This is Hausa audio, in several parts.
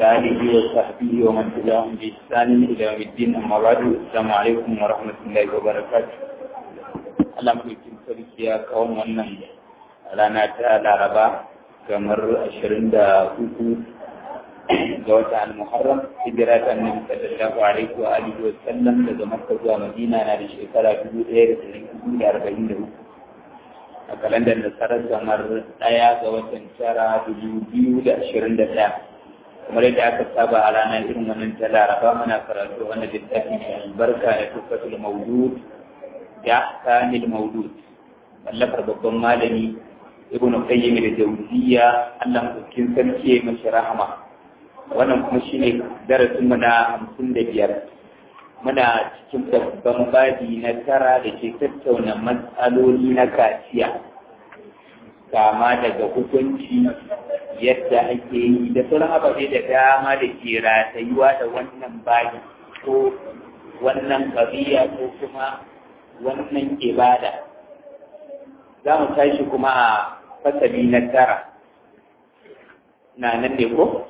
وعلى آله وصحبه ومن تبعهم بإحسان إلى يوم الدين أما بعد السلام عليكم ورحمة الله وبركاته Allah mulkin sarki ya kawo wannan rana ta Laraba kamar ashirin da uku ga wata al-Muharram hijira ta Annabi sallallahu alaihi wa alihi wa sallam daga Makka zuwa Madina na da shekara dubu ɗaya da ɗari hudu da arba'in da uku a kalandar nasarar kamar ɗaya ga watan tara dubu biyu da ashirin da ɗaya kamar yadda aka saba a ranar irin wannan ta laraba muna karatu wannan littafi mai albarka da tufatul maudud da kanil maudud mallakar babban malami ibnu qayyim da jawziya Allah mutum sarki ya mashi rahama wannan kuma shine darasin mu na hamsin da biyar muna cikin babban babi na tara da ke tattauna matsaloli na kaciya kama daga hukunci yadda ake yi da sauran ababe da dama da ke ratayuwa da wannan babi ko wannan ƙabiya ko kuma wannan ibada za mu tashi kuma a fasali na tara na nan ne ko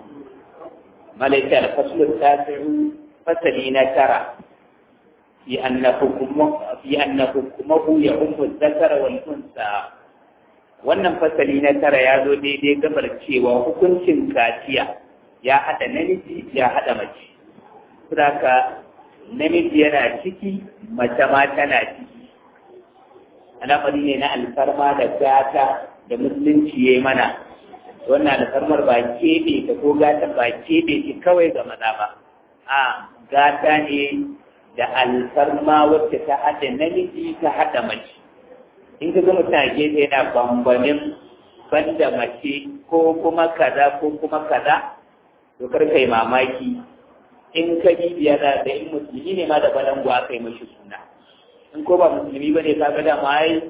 malaika da fasulun tasiru fasali na tara في أن حكمه في أن حكمه يعم الذكر والأنثى wannan fasali na tara ya zo daidai gabar cewa hukuncin kaciya ya haɗa namiji ya haɗa mace saboda namiji yana ciki mace ma tana ciki al'amari ne na alfarma da gata da musulunci ya mana wannan alfarmar ba keɓe ta ko gata ba keɓe shi kawai ga maza ba a gata ne da alfarma wacce ta haɗa namiji ta haɗa mace in ka gama ta gefe yana bambamin banda mace ko kuma kaza ko kuma kaza to kar kai mamaki in ka bibiya da da in musulmi ne ma da balangu aka yi mashi suna in ko ba musulmi ba ne ka ga da mai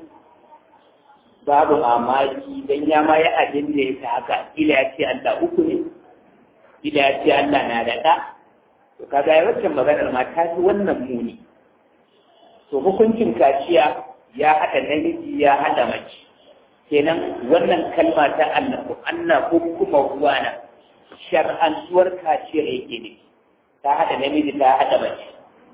babu mamaki dan ya ma ya abin da ya ta haka ila ya ce Allah uku ne ila ya ce Allah na da ɗa to kaga ya wacce maganar ma ta fi wannan muni to hukuncin kaciya ya haɗa namiji ya haɗa mace kenan wannan kalma ta annabu annabu kuma ruwana shar'antuwar kaciyar yake ne ta haɗa namiji ta haɗa mace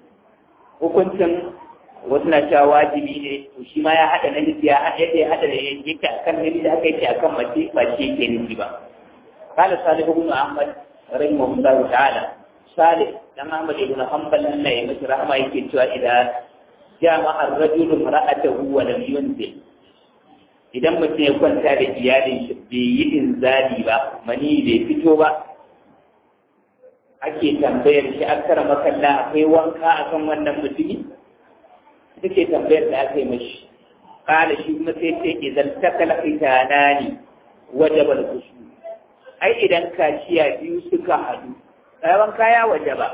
hukuncin wasu na cewa wajibi ne to shi ma ya haɗa namiji ya haɗa yadda ya haɗa da yake akan namiji haka yake akan mace ba shi yake nufi ba قال صالح بن أحمد رحمه الله تعالى Salih dan Ahmad ibn Hanbal nan ya mashi rahama yake cewa idan jama'a ar-rajulu mar'atahu wa lam yunzil idan mutum ya kwanta da iyalin shi bai yi inzali ba mani bai fito ba ake tambayar shi an kara makalla akwai wanka akan wannan mutumi take tambayar da aka yi mashi kala shi kuma sai ce idan takala fitanani wajaba al-khushu ai idan kaciya biyu suka hadu tsawon kaya waje ba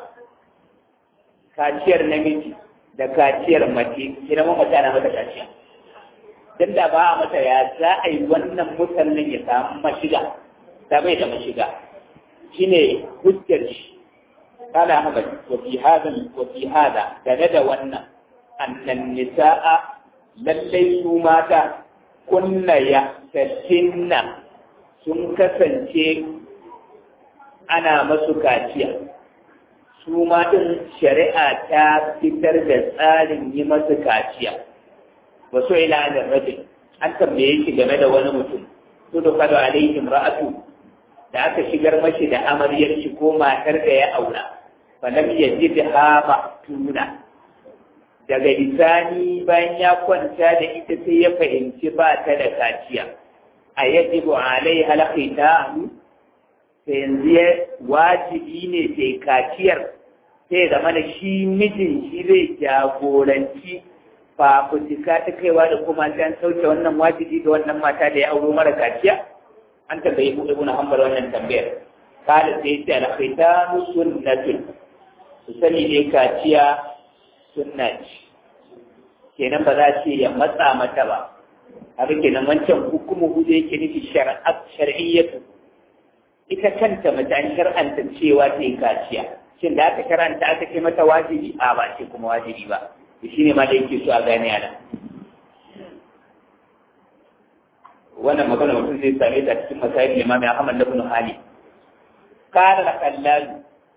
kaciyar namiji da kaciyar mace ina ma mace na mata kaciya dan da ba a mata ya za a yi wannan musallin ya samu mashiga ta bai da mashiga shine hujjar shi قال أحمد وفي هذا وفي هذا كند ونا أن النساء للي ماتا كن يحتسن sun kasance ana masu kaciya su ma ɗin shari'a ta fitar da tsarin yi masu kaciya ba so ila da rajin an tambaye shi game da wani mutum su da kwado alaihim ra'atu da aka shigar mashi da amaryar shi ko matar da ya aura falam ya ji da hama tuna daga bisani bayan ya kwanta da ita sai ya fahimci ba ta da kaciya a yajibu alai halakita sai yanzu ya wajibi ne sai kaciyar sai zama da shi mijin shi zai jagoranci fafutuka ta kaiwa da kuma an sauke wannan wajibi ga wannan mata da ya auro mara kaciya an tambayi mu ibnu hanbal wannan tambayar kada sai ce al-khitanu sunnatun su sani ne kaciya sunna ce kenan ba za ce ya matsa mata ba haka kenan wancan hukumu hudu yake nufi shar'iyyatu ita kanta mace an shar'anta cewa ta yi kaciya shin da aka shar'anta aka ce mata wajibi a ba ce kuma wajibi ba shi ne ma da yake so a gane ana wannan magana mutum zai same ta cikin masayin limami Ahmad ibn Hali kana da kallalu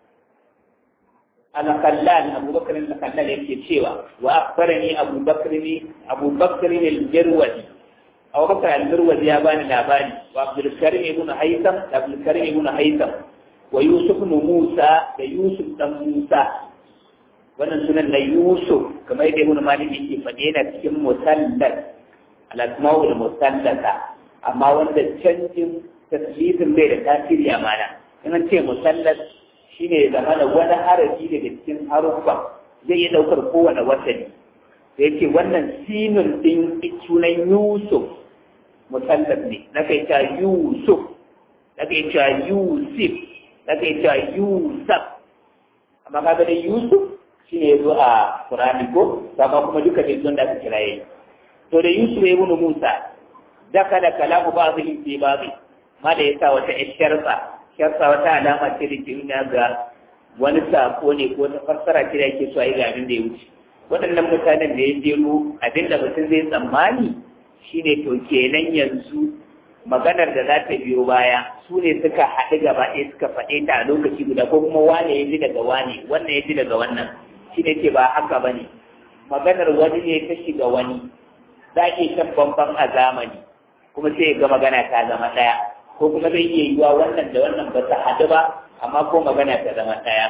al-kallal Abu Bakr al-Kallal yake cewa wa akhbarani Abu Bakr Abu Bakr al-Jarwadi Abu Bakr al-Jarwadi ya bani labari wa Abdul Karim ibn Haytham da Abdul Karim ibn Haytham wa Yusuf ibn Musa da Yusuf dan Musa wannan sunan na Yusuf kamar yadda Ibn Malik yake faɗe yana cikin musallas al-asma'ul musallasa amma wanda canjin tasbihun bai da tasiri a mana in an ce musallas shine da mana wani harafi daga cikin haruffa zai iya daukar kowane wasani da yake wannan sinun din sunan Yusuf musallas ne na kai ta Yusuf na kai ta Yusuf na kai ta Yusuf amma kaga da Yusuf shine yazo a Qur'ani ko amma kuma duka da don da aka kiraye to da Yusuf ya ibn Musa daka da kalamu ba'dhi fi ba'dhi ma da yasa wata sharfa sharfa wata alama ce da ke nuna ga wani sako ne ko ta fassara ce da yake so a yi ga abin da ya wuce waɗannan mutanen da ya jero abin da mutum zai tsammani shine to kenan yanzu maganar da za ta biyo baya su ne suka haɗu gaba ɗaya suka faɗe ta a lokaci guda ko kuma wane ya ji daga wane wannan ya ji daga wannan shi ne ce ba haka ba ne maganar wani ne ta shiga wani za a iya shan bambam a zamani kuma sai ga magana ta zama ɗaya ko kuma zai iya yiwa wannan da wannan ba ta haɗu ba amma ko magana ta zama ɗaya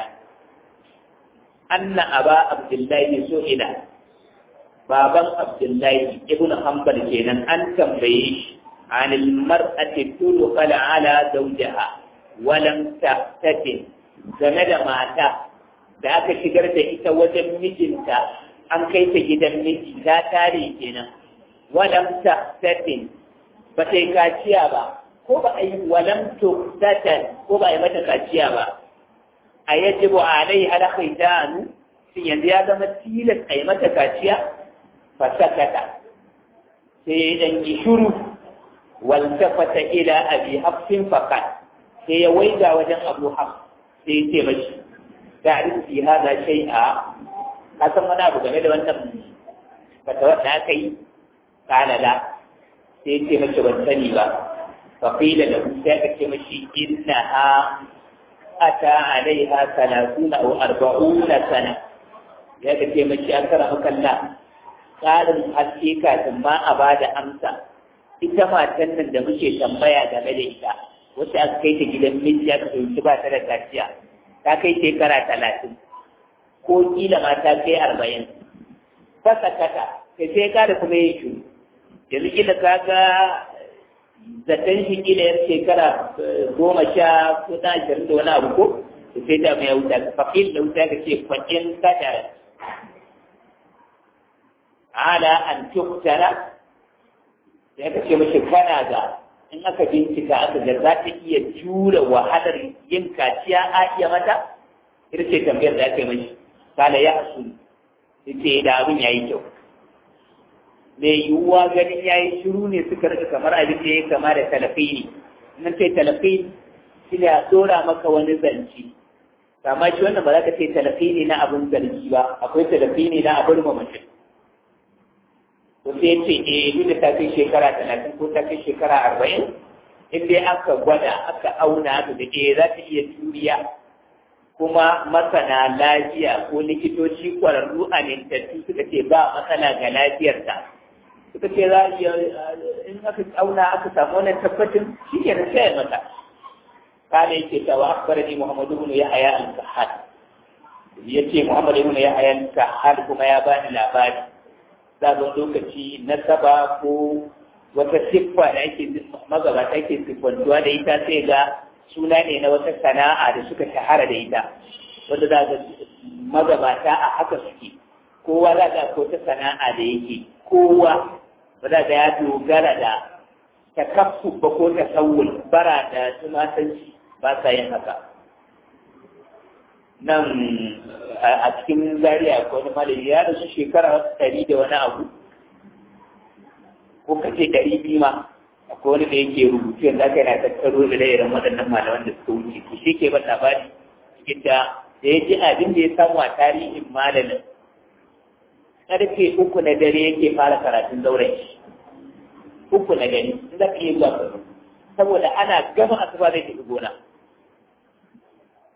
anna aba abdullahi so ila baban abdullahi ibnu hanbal kenan an tambaye shi عن المرأة تدخل على زوجها ولم تفتتن game da mata da aka shigar da ita wajen mijinta an kai ta gidan miji ta tare kenan walam taftatin ba ta yi kaciya ba ko ba a yi walam tuftatan ko ba a yi mata kaciya ba a yajibu alai ala khitanu shin yanzu ya zama tilas a yi mata kaciya fa sakata sai dan yi shuru والتفت إلى أبي حفص فقال هي ويدا وجن أبو حفص هي تمشي تعرف في هذا شيئا kasan wani abu game da wannan fatawar da aka yi kala la sai ce mace ban sani ba fa qila lahu sai aka ce mashi innaha ata alaiha salasuna aw arba'una sana ya ka ce mashi an kara makalla tsarin haske kafin ma a bada amsa ita matan nan da muke tambaya game da ita wacce aka kai ta gidan miji aka fahimci ba ta da kaciya ta kai shekara talatin ko kila ma ta kai arba'in fasa kata kai sai ka da kuma yin shuru yanzu kila ka ga zaton shi kila yar shekara goma sha ko na ashirin da wani abu ko to sai ta mai wuta fakil da wuta ka ce kwancin kada ala an tuktara da aka ce mashi kana ga in aka bincika aka ga za ta iya jure wahalar yin kaciya a iya mata ita ce tambayar da aka yi mashi kala ya hasu ita da abin ya yi kyau mai yiwuwa ganin ya yi shiru ne suka rika kamar abin da ya kama da talafi ne nan ce talafi shi ne a tsora maka wani zanci kama shi wannan ba za ka ce talafi ne na abin zargi ba akwai talafi ne na abin mamacin to sai ce eh duk da ta kai shekara talatin ko ta kai shekara arba'in in dai aka gwada aka auna aka da eh za ta iya juriya kuma masana lafiya ko likitoci kwararru a nintattu suka ce ba matsala ga lafiyarta suka ce za a iya in aka auna aka samu wannan tabbacin shi ke da sai mata kana yake cewa akbarani muhammadu ibn yahya al-kahhal yace muhammad ibn yahya al-kahhal kuma ya bani labari zagon lokaci na saba ko wata siffa da ake magabata ake siffantuwa da ita sai ga suna ne na wata sana'a da suka shahara da ita wanda za ga magabata a haka suke kowa za ga ko ta sana'a da yake kowa ba za ga ya dogara da takaffu ba ko tasawul bara da tumatanci ba sa yin haka nan a cikin zariya ko wani malami ya rasu shekara wasu ɗari da wani abu ko kace ɗari biyu ma akwai wani da yake rubutu yanzu aka yana tattaro da irin waɗannan malaman da suka wuce to shi ke ba labari cikin da da ya ji abin da ya samu a tarihin malamin ƙarfe uku na dare yake fara karatun zauren shi uku na dare in za ka iya zuwa saboda ana gama asuba zai tafi gona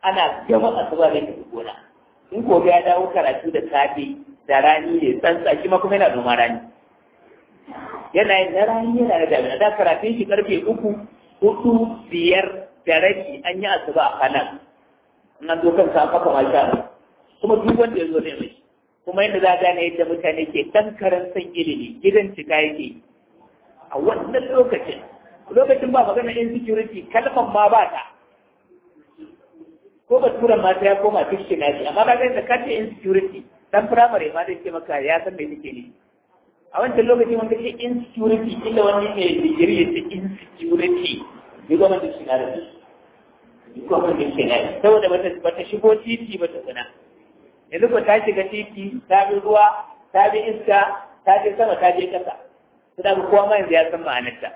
ana gama asuba da tafi gona in gobe ya dawo karatu da safe da rani ne tsantsa shi ma kuma yana noma rani yana yin na rani yana da damina da karatun shi karfe uku hudu biyar da rabi an yi asuba a kanan in an zo kan sa maka masha kuma duk wanda ya zo ne mai kuma yadda za a gane yadda mutane ke ɗan karan san ilimi gidan cika yake a wannan lokacin lokacin ba magana insecurity kalmar ma ba ta ko ba turan ma ta ya koma fiske na shi amma ba ga da kace insecurity dan firamare ma zai ce maka ya san me take ne a wancan lokacin wanda ke insecurity illa wani ne digiri ya ce insecurity ni goma da shi na da ni goma da shi na saboda bata bata shigo titi bata tsana yanzu ko ta shiga titi ta bi ruwa ta bi iska ta je sama ta je kasa sai kowa ma yanzu ya san ma'anarta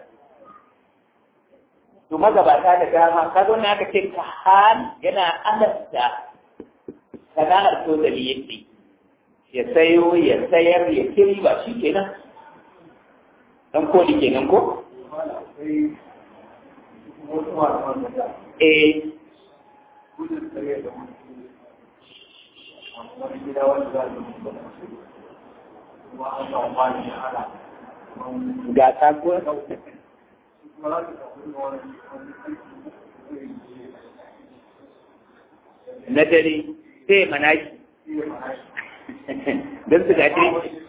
to magabata da dama ka zo na aka ce ka hal yana alasta sana'ar tozali yake ya sayo ya sayar ya kiri ba shi kenan dan koli kenan ko eh ga ta ko na dare sai mana shi don su gaji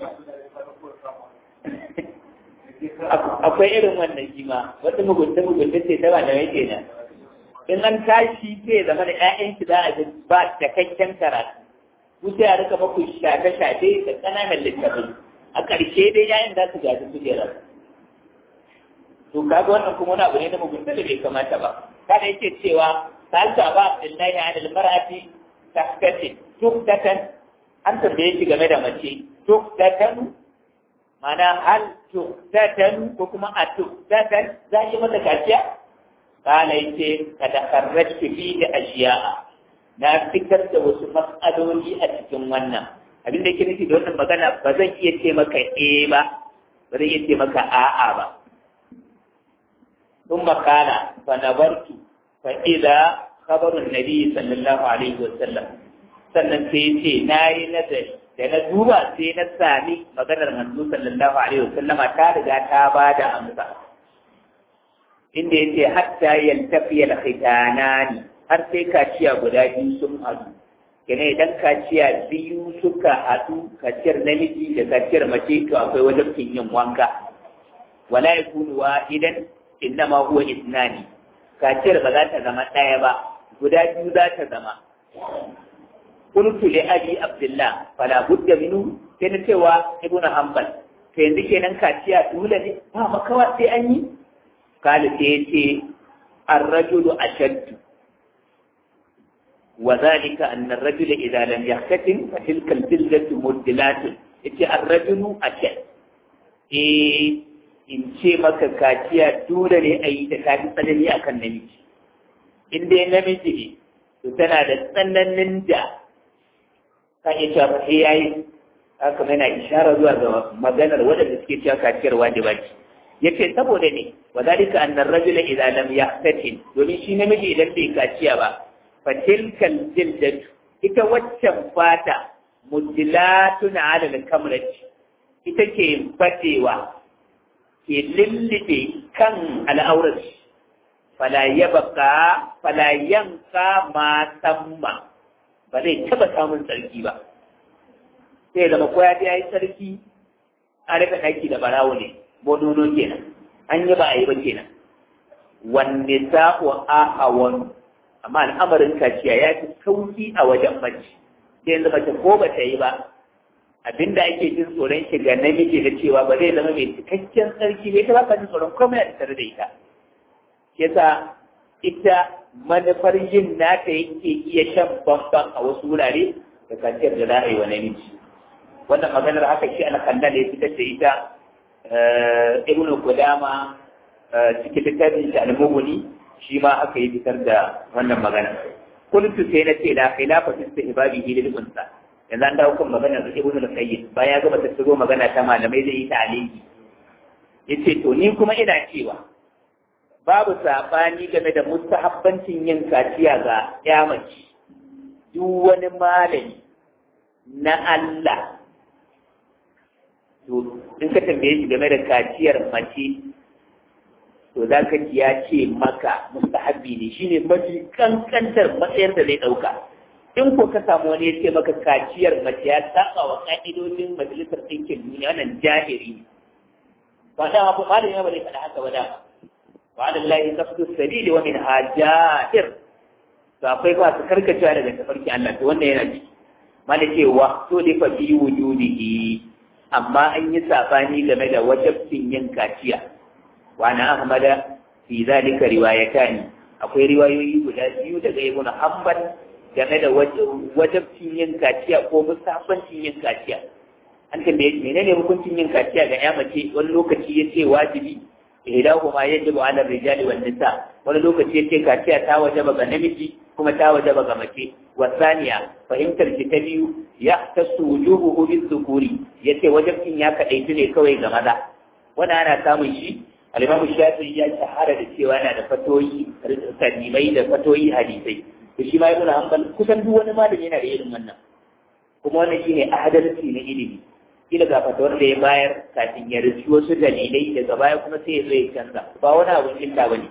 akwai irin wannan shi ma wata mugunta mugunta ce ta ba da yake nan in an tashi sai zama da ƴaƴan shi za a ba cikakken karatu ku sai a rika maku shafe-shafe da ƙananan littafai a ƙarshe dai ƴaƴan za su gaji kujerar to kaga wannan kuma wani abu ne na mugunta da bai kamata ba kada yake cewa salta ba abdullahi an almar'ati tahtatin tuktatan an tambaye shi game da mace tuktatan mana hal tuktatan ko kuma a tuktatan za yi mata kaciya kana yace kada karratu fi da ashiya'a na fitar da wasu mas'aloli a cikin wannan abin da yake nufi da wannan magana ba zan iya ce maka eh ba ba zan iya ce maka a'a ba ثم قال فنظرت فإذا خبر النبي صلى الله عليه وسلم sannan sai ce na yi nazari da na duba sai na sami maganar manzo sallallahu alaihi wasallama ta riga ta ba da amsa inda ya ce hatta yaltafi al-khitanani har sai kaciya guda biyu sun haɗu kene idan kaciya biyu suka haɗu kaciyar namiji da kaciyar mace to akwai wajen yin wanka wala yakunu wahidan innama huwa isnani kaciyar ba za ta zama ɗaya ba guda biyu za ta zama qultu li abi abdullah fala budda minhu sai na cewa ibnu hanbal to yanzu kenan kaciya dole ne ba makawa sai an yi kala sai yace ar-rajulu ashaddu wa dhalika anna ar-rajula idha lam yahtatim fa tilka al-jildatu muddilatun yace ar-rajulu ashad eh in ce maka kaciya dole ne a yi da kafi tsanani a kan namiji in dai namiji ne to tana da tsananin da ka iya cewa sai ya yi haka yana ishara zuwa ga maganar waɗanda suke cewa kaciyar wajiba ce ya ce saboda ne wa zalika annar rajula idza lam yahtatin domin shi namiji idan bai kaciya ba fa tilkal jildatu ita waccan fata mudilatun ala al-kamrati ita ke fatewa ke lullube kan al'aurar fala ya baka fala yanka ma samma ba zai taba samun tsarki ba sai zama ko ya yi tsarki a rika ɗaki da barawo ne bodono kenan an yi ba a yi ba kenan wanne sa'o a hawan amma al'amarin kaciya ya fi sauki a wajen mace sai yanzu mace ko ba ta yi ba abinda ake jin tsoron shi ga namiji da cewa ba zai zama mai cikakken tsarki bai ta ba jin tsoron komai a tare da ita yasa ita manufar yin nata yake iya shan bamban a wasu wurare da kaciyar da za a yi wa namiji wannan maganar haka shi alkallal ya fitar da ita ibnu kudama cikin littafin shi al-mughni shi ma aka yi fitar da wannan magana kuntu sai na ce la khilafa fi istihbabihi lil unsa yanzu an dawo kan maganar da ibnu al-qayyim bayan ya gama tattaro magana ta malamai zai yi ta'aliki yace to ni kuma ina cewa babu sabani game da mustahabbancin yin kaciya ga ya mace duk wani malami na Allah to in ka tambaye shi game da kaciyar mace to za ka ji ya ce maka mustahabbi ne shine mafi kankantar matsayar da zai ɗauka in ko ka samu wani ya ce maka kaciyar mace ya saba wa ka'idodin majalisar ɗinkin duniya wannan jahiri ne ba da ma malami ya bari faɗa haka ba da wa da lahi kaftu sabili wa min hajair to akwai ba su karkacewa daga tafarki Allah to wannan yana ciki malake wa to da fa fi wujudihi amma an yi sabani game da wajabcin yin kaciya wa na ahmada fi zalika riwayatani akwai riwayoyi guda biyu daga ibn hanbal game da wajabcin yin kaciya ko musafancin yin kaciya an tambaye shi menene hukuncin yin kaciya ga ya mace wani lokaci ya ce wajibi ihdahuma yajibu ala rijali wan nisa wani lokaci ya ce kaciya ta wajaba ga namiji kuma ta wajaba ga mace wasaniya fahimtar ki ta biyu ya tasu wujubuhu bizukuri yace wajabcin ya kadaitu ne kawai ga maza wannan ana samun shi al-Imam Shafi'i ya shahara da cewa yana da fatoyi kadimai da fatoyi hadisai to shi ma ibn Hanbal kusan duk wani malami yana da irin wannan kuma wannan shine adalci na ilimi kila ga fatawar da ya bayar kafin ya rufi wasu dalilai daga baya kuma sai ya zo ya canza ba wani abun illa bane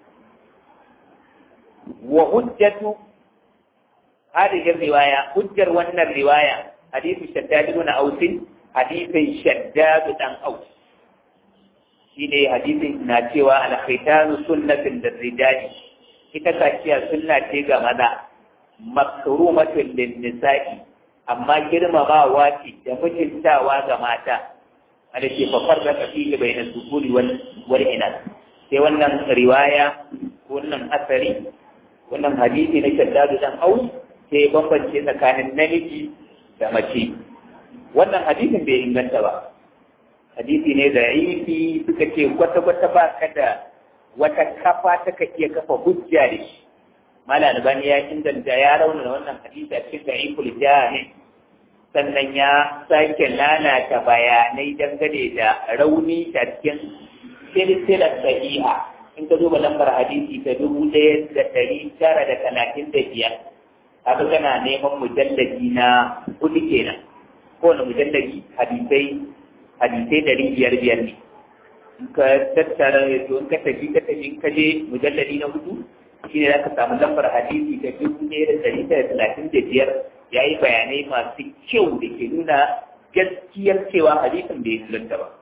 wa hujjatu هذه الرواية حجر ون الرواية حديث شداد بن أوس حديث شداد بن أوس شيني حديث ناتيوا على ختان سنة للرجال ita kaciya sunna ce ga maza makrumatun lin nisa'i amma girmamawa ce da mutuntawa ga mata wanda ke fafar da kafi bai na sukuri wal ina sai wannan riwaya wannan asari wannan hadisi na shaddadu dan aus sai bambance tsakanin namiji da mace wannan hadisin bai inganta ba hadisi ne da ifi suka ce kwata-kwata ba ka da wata kafa ta ka iya kafa hujja da shi mala albani ya inganta ya rauna wannan hadisi a cikin da'iful jahil sannan ya sake lalata bayanai dangane da rauni a cikin silsilar sahiha in ka duba lambar hadisi ta dubu ɗaya da ɗari tara da talatin da biyar haka kana neman mujallabi na hudu kenan kowane mujallabi hadisai hadisai dari biyar biyar ne in ka tattara to in ka tafi ka tafi in ka je mujallabi na hudu shi ne za ka samu lambar hadisi ta dubu ɗaya da dari da talatin da biyar ya yi bayanai masu kyau da ke nuna gaskiyar cewa hadisin bai inganta ba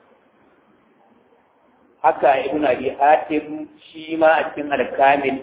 haka ibn abi hatim shi ma a cikin alkamil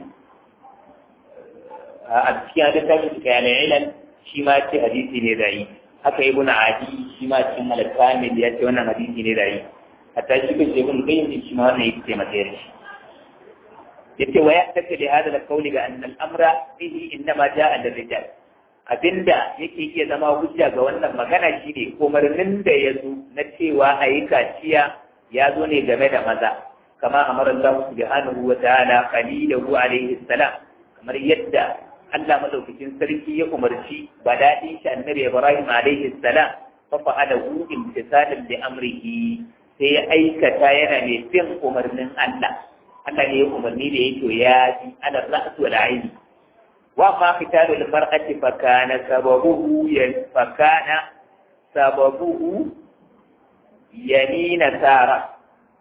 a cikin littafin su kayan ilal shi ma ce hadisi ne da yi haka ibn adi shi ma cikin al-kamil ya ce wannan hadisi ne da yi hatta shi kan ibn qayyim shi ma wannan yake matsayin shi yace wa yahtaka li hada al-qawl ga anna al-amra fihi innama jaa lirrijal abinda yake iya zama hujja ga wannan magana shine umarnin da ya zo na cewa a yi kaciya ya zo ne game da maza kama amara Allah subhanahu wa ta'ala qalilahu alaihi salam kamar yadda Allah madaukakin sarki ya umarci badadin shi annabi Ibrahim alaihi salam fa fa'alahu imtisalan li amrihi sai ya aikata yana mai bin umarnin Allah Allah ne ya umarni da yake ya ji ala ra's wal ayn wa ma qitalu al mar'ati fa kana sababuhu ya fa kana sababuhu yamina sara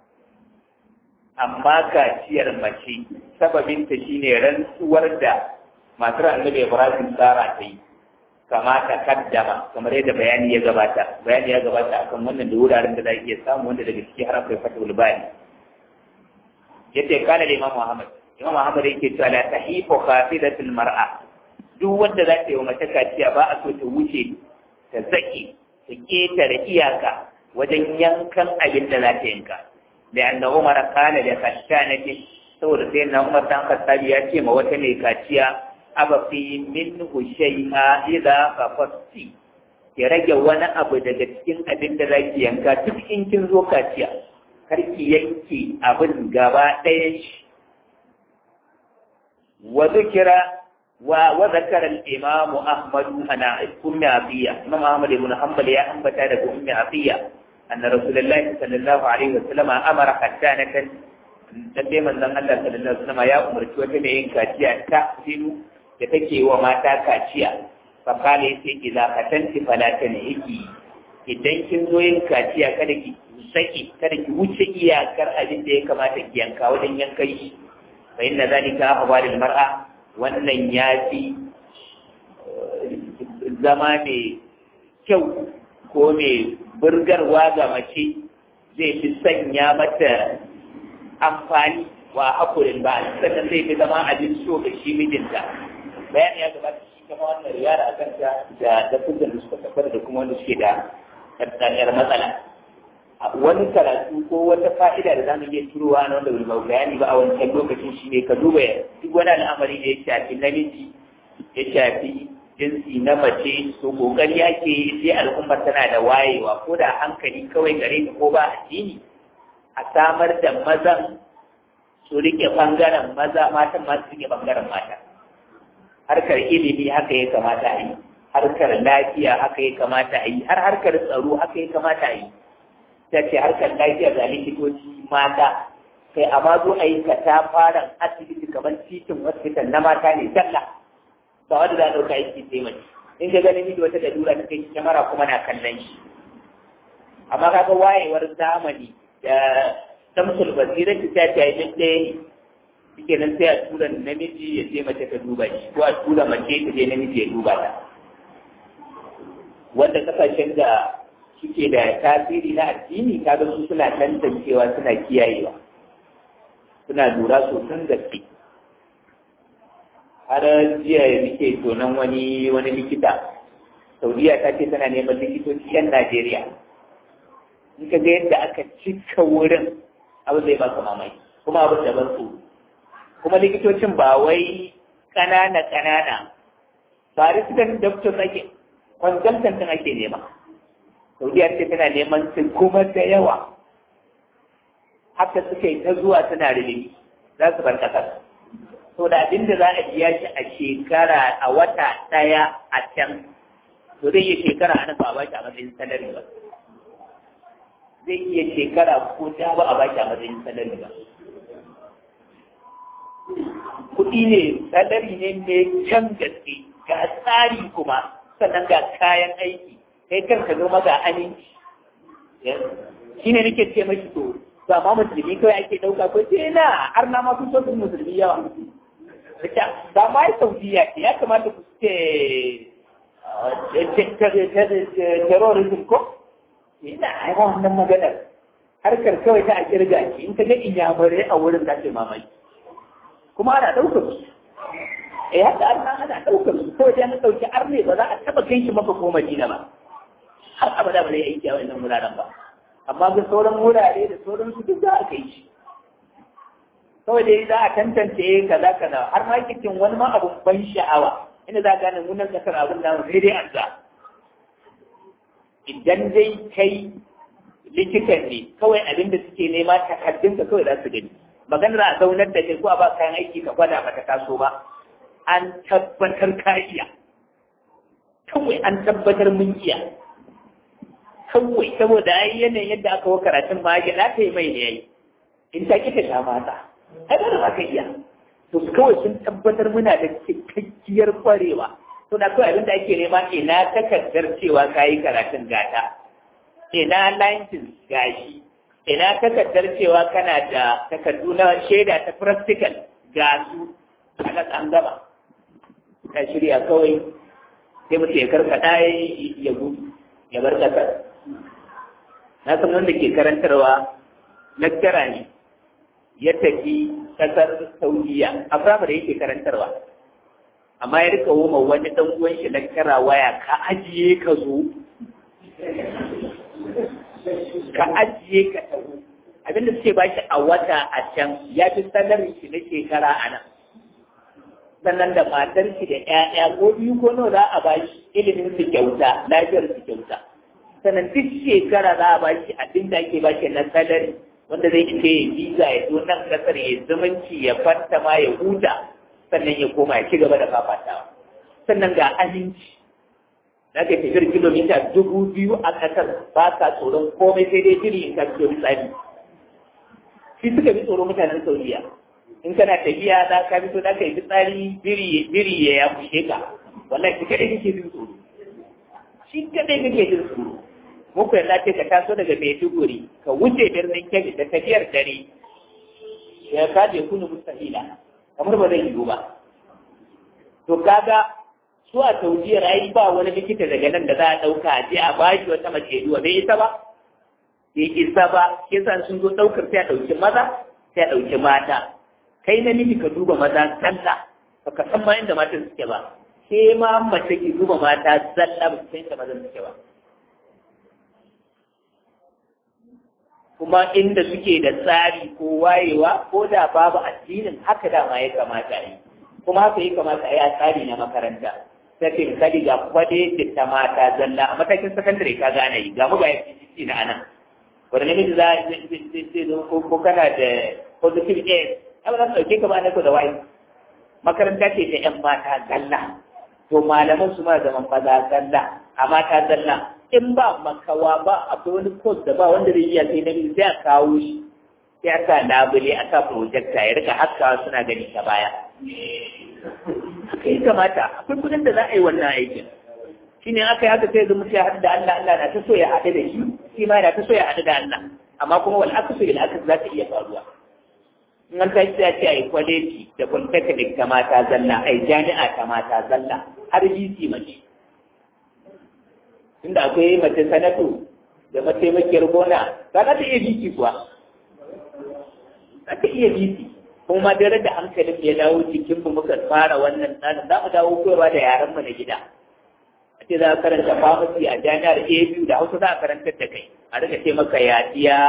amma kaciyar mace sababinta shine rantsuwar da matar annabi Ibrahim Sara ta yi kama ta kaddama kamar yadda bayani ya gabata bayani ya gabata akan wannan da wuraren da za iya samu wanda daga ciki har akwai fatul bani yadda kana da Imam Muhammad Imam Muhammad yake cewa la tahifu khafidatul mar'a duk wanda za ta yi wa mace kaciya ba a so ta wuce ta zaki ta ketare iyaka wajen yankan abin da za ta yanka da anna Umar kana da kashanati saboda sai na Umar dan Khattabi ya ce ma wata mai kaciya abafi minhu shay'a idza fafasti ya rage wani abu daga cikin abin da zaki yanka duk in kin zo kaciya kar ki yanke abin gaba ɗayan shi wa zikira wa wa zakara al-imam Ahmad ana ummi Afiya Imam Ahmad ibn Hanbal ya ambata daga ummi Afiya anna Rasulullahi sallallahu alaihi wasallam amara hattanatan dan dai manzon Allah sallallahu alaihi wasallam ya umarci wata mai yin kaciya ta sinu da take wa mata kaciya fakala ya ce ki zakatanti falata ne yake idan kin zo yin kaciya kada ki saki kada ki wuce iyakar abin da ya kamata ki yanka wajen yankan shi fa inna zalika ahwalil mar'a wannan ya fi zama mai kyau ko mai burgarwa ga mace zai fi sanya mata amfani wa hakurin ba sannan zai fi zama abin so ga shi mijinta bayan ya gabata shi kama wannan riyar a kanta da dafukan da suka tabbata da kuma wanda suke da ɗanɗaniyar matsala wani karatu ko wata fa'ida da zamu iya turowa na wanda ba bayani ba a wancan lokacin shi ne ka duba duk wani al'amari da ya shafi namiji ya shafi jinsi na mace to kokari ake sai al'ummar tana da wayewa ko da hankali kawai gare ta ko ba addini a samar da mazan su rike bangaren maza matan ma su rike bangaren mata harkar ilimi haka ya kamata a yi harkar lafiya haka ya kamata a yi har harkar tsaro haka ya kamata a yi ta ce harkar lafiya da likitoci mata kai amma zo a yi ka ta fara asibiti kamar titin hospital na mata ne zalla ba wanda za a ɗauka aiki sai mace in ka ganin miji wata dalura ta kai kyamara kuma na kallon shi amma kaga wayewar zamani da samsul basira ta ta yi duk ɗaya ne shike nan sai a tura namiji ya je mace ta duba shi ko a tura mace ta je namiji ya duba ta wanda kasashen da suke da tasiri na addini kaga su suna tantancewa suna kiyayewa suna lura sosan gaske har jiya nake tonon wani wani likita saudiya ta ce tana neman likitoci yan najeriya in ka ga yadda aka cika wurin abu zai baka mamaki kuma abin da ban so kuma likitocin ba wai ƙanana ƙanana ba resident doctor ake consultant ake nema saudiya ce tana neman su kuma da yawa haka suka yi ta zuwa suna rilimi za su bar ƙasar to da abin da za a biya shi a shekara a wata ɗaya a can to zai iya shekara a nan ba a ba shi a matsayin salari ba zai iya shekara ko ta ba a ba shi a matsayin salari ba kuɗi ne salari ne mai can gaske ga tsari kuma sannan ga kayan aiki kai kanka zama ga aminci shi ne nake ce mashi to ba ma musulmi kawai ake ɗauka ko ce na har na ma sun so musulmi yawa ba ma yi saudiya ce ya kamata ku ce terrorism ko ina aiwa wannan maganar harkar kawai ta a kirga ce in ka ga inyamurai a wurin da ke mamaki kuma ana ɗaukar su eh haka ana ana ɗaukar su kawai da na ɗauki arne ba za a taɓa kai shi maka ko madina ba har abada ba zai aiki a wannan wuraren ba amma ga sauran wurare da sauran su duk za a kai shi kawai dai za a tantance kaza kaza har ma kitin wani ma abun ban sha'awa inda za a gane munan kasar abin da sai dai an idan dai kai likitan ne kawai abin da suke nema takardun ka kawai za su gani maganar a zaunar da kai ko a ba kayan aiki ka gwada ba ta taso ba an tabbatar ka iya kawai an tabbatar mun iya kawai saboda ai yanayin yadda aka wa karatun ma ya ta yi mai ne yayi in ta kita sha mata ai ba da ka iya to kawai sun tabbatar muna da cikakkiyar kwarewa to da kawai abin da ake nema ina takardar cewa ka yi karatun gata ina license gashi ina takardar cewa kana da takardu na shaida ta practical ga su a an gaba ka shirya kawai sai mutum ya karkata ya gudu ya bar kasar na san wanda ke karantarwa lecturer ne ya tafi kasar saudiya a firamare yake karantarwa amma ya rika woma wani dan uwan shi lecturer waya ka ajiye ka zo ka ajiye ka taho abinda suke ba shi a wata a can ya fi salarin shi na shekara a nan sannan da matar shi da ƴaƴa ko biyu ko nawa za a ba shi ilimin su kyauta lafiyar su kyauta sannan duk shekara za a ba shi abin da ake ba shi na salari wanda zai ce ya biza ya zo nan kasar ya zumunci ya fanta ma ya huta sannan ya koma ya ci gaba da fafatawa sannan ga aminci za ka tafiyar kilomita dubu biyu a ƙasar ba ka tsoron komai sai dai jiri in ka fito tsari shi suka bi tsoron mutanen saudiya in kana tafiya za ka fito za ka yi fitsari biri ya ya kushe ka wallahi shi kadai kake jin tsoro shi kadai kake jin tsoro muku yalla ce ka taso daga Maiduguri ka wuce birnin Kebbi da tafiyar dare ya kaje kunu mustahila kamar ba zai yiwu ba to kaga su a taujiyar ai ba wani likita daga nan da za a ɗauka a je a bashi wata mace duwa bai isa ba bai isa ba kisan sun zo ɗaukar sai a ɗauki maza sai a ɗauki mata kai na miji ka duba maza zalla ba ka san ma inda matan suke ba sai ma mace ki duba mata zalla ba su san inda mazan suke ba kuma inda suke da tsari ko wayewa ko da babu addinin haka dama ya kamata a yi kuma haka ya kamata a yi a tsari na makaranta sai ke misali ga kwade da ta mata zalla a matakin sakandare ka gane yi ga mu ga FCC na anan wanda namiji za a zo ko kana da positive air ai ba za su ɗauke ka ba na ko da wayi makaranta ce ta ƴan mata zalla to malaman su ma zaman maza zalla a mata zalla in ba makawa ba akwai wani course da ba wanda zai iya sai namiji sai a kawo shi sai aka labule aka projector ya rika haskawa suna gani ta baya haka yi kamata akwai kudin da za a yi wannan aikin shi ne aka yi haka sai zama ya haɗu da Allah Allah na ta so ya haɗu da shi shi ma na ta so ya haɗu da Allah amma kuma wal aka so ila aka za ta iya faruwa in an tashi sai a ce a yi kwaleji da polytechnic ta mata zalla a yi jami'a ta mata zalla har bc mace tunda akwai mace sanatu da mataimakiyar gona za ta iya bc kuwa za ta iya bc kuma dare da hankalin ya dawo cikin mu muka fara wannan tsarin za mu dawo koyarwa da yaran mu na gida a ce za a karanta pharmacy a jami'ar ABU da Hausa za a karantar da kai a rika ce maka yadiya